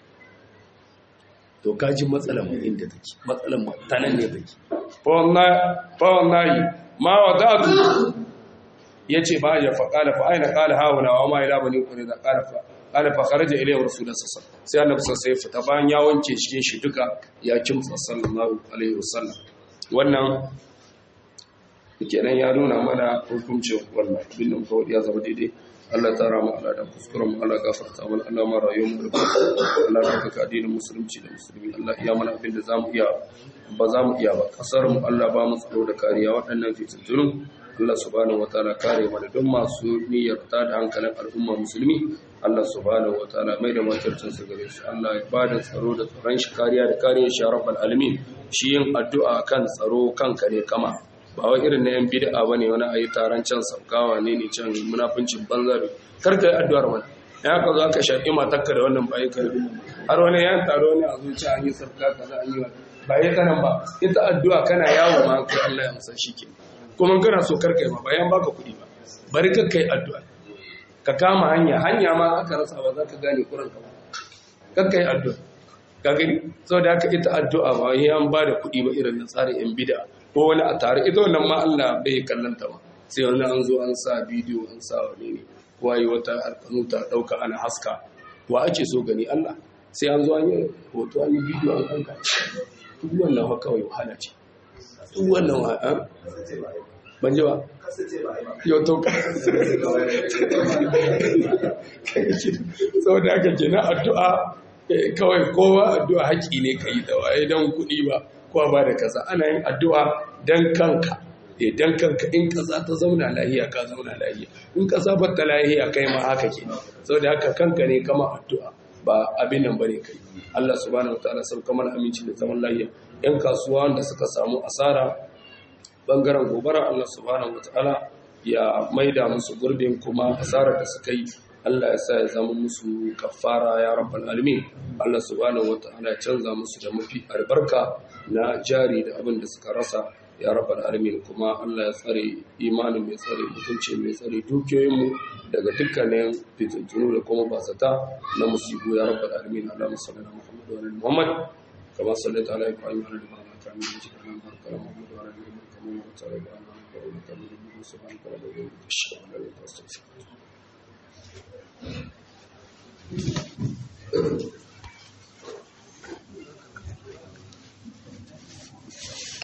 to ka ji matsalar mu inda take matsalar mu tanan ne take fa wallahi fa wallahi ma wadatu yace ba ya fa qala fa aina qala hauna wa ma ila bani qurayza qala fa qala fa kharaja ilayhi rasulullah sallallahu alaihi wasallam sai annabi sai fita bayan ya wanke cikin shi duka ya kimtsa sallallahu alaihi wasallam wannan kenan ya nuna mana hukuncin wannan bin nan kawai ya zama daidai Allah tara mu Allah da kuskuren mu Allah gafarta mana Allah ma rayuwar mu da Allah da kaka addinin musulunci da musulmi Allah iya mana abin da zamu iya ba za mu iya ba kasar mu Allah ba mu tsaro da kariya waɗannan fitintunu Allah subhanahu wataala kare mana don masu niyyar ta da hankalin al'umma musulmi Allah subhanahu wataala mai da matarcin su gare su Allah ya ba da tsaro da tsaron shi kariya da kariyar shi rabbal alamin shi yin addu'a kan tsaro kanka ne kama ba wai irin na yan bid'a bane wani ayi taron can saukawa ne ne can munafincin banza da kar kai addu'ar wani ya ka zo aka shaƙi matarka da wannan bayi ka har wani yan taro ne a zuciya an yi sabka kaza an yi ba yi kanan ba ita addu'a kana yawo ma kai Allah ya musa shi ke kuma kana so kar kai ma bayan baka kuɗi ba bari ka kai addu'a ka kama hanya hanya ma aka rasa ba za ka gane kuran ka ba kar kai addu'a ka gani saboda haka ita addu'a ba yi an ba da kuɗi ba irin na tsarin yan bid'a ko wani a tare ita wannan ma Allah bai kallanta ba sai wani an zo an sa bidiyo an sa wani ne waye wata alkanu ta dauka ana haska wa ake so gani Allah sai an zo an yi hoto an yi bidiyo an kanka duk wannan ha kawai wahala ce duk wannan wa a ban ji ba yau to ka saboda haka kenan addu'a kawai kowa addu'a haƙi ne ka yi da waye don kuɗi ba kowa ba da kaza ana yin addu'a don kanka idan kanka in kaza ta zauna lahiya ka zauna lahiya in kaza ba ta lahiya kai ma haka ke saboda haka kanka ne kama addu'a ba abin nan bane kai Allah subhanahu wataala sau kamar aminci da zaman lahiya yan kasuwa wanda suka samu asara bangaren gobara Allah subhanahu wataala ya maida musu gurbin kuma asarar da suka yi Allah ya sa ya zama musu kafara ya rabbal alamin Allah subhanahu wataala ya canza musu da mafi albarka na jari da abin da suka rasa ya rabbal alamin kuma Allah ya tsare imanin mai tsare mutunci mai tsare dukiyoyinmu daga dukkanin fitintunu da kuma basata na musibu ya rabbal alamin Allah musallana Muhammad wa alihi Muhammad kama sallaita ala Ibrahim wa ala Ibrahim kama yajid ala baraka Muhammad wa ala alihi kama yajid ala Ibrahim wa ala Ibrahim subhanaka wa bihamdika ashhadu an la ilaha illa anta astaghfiruka wa atubu ilaik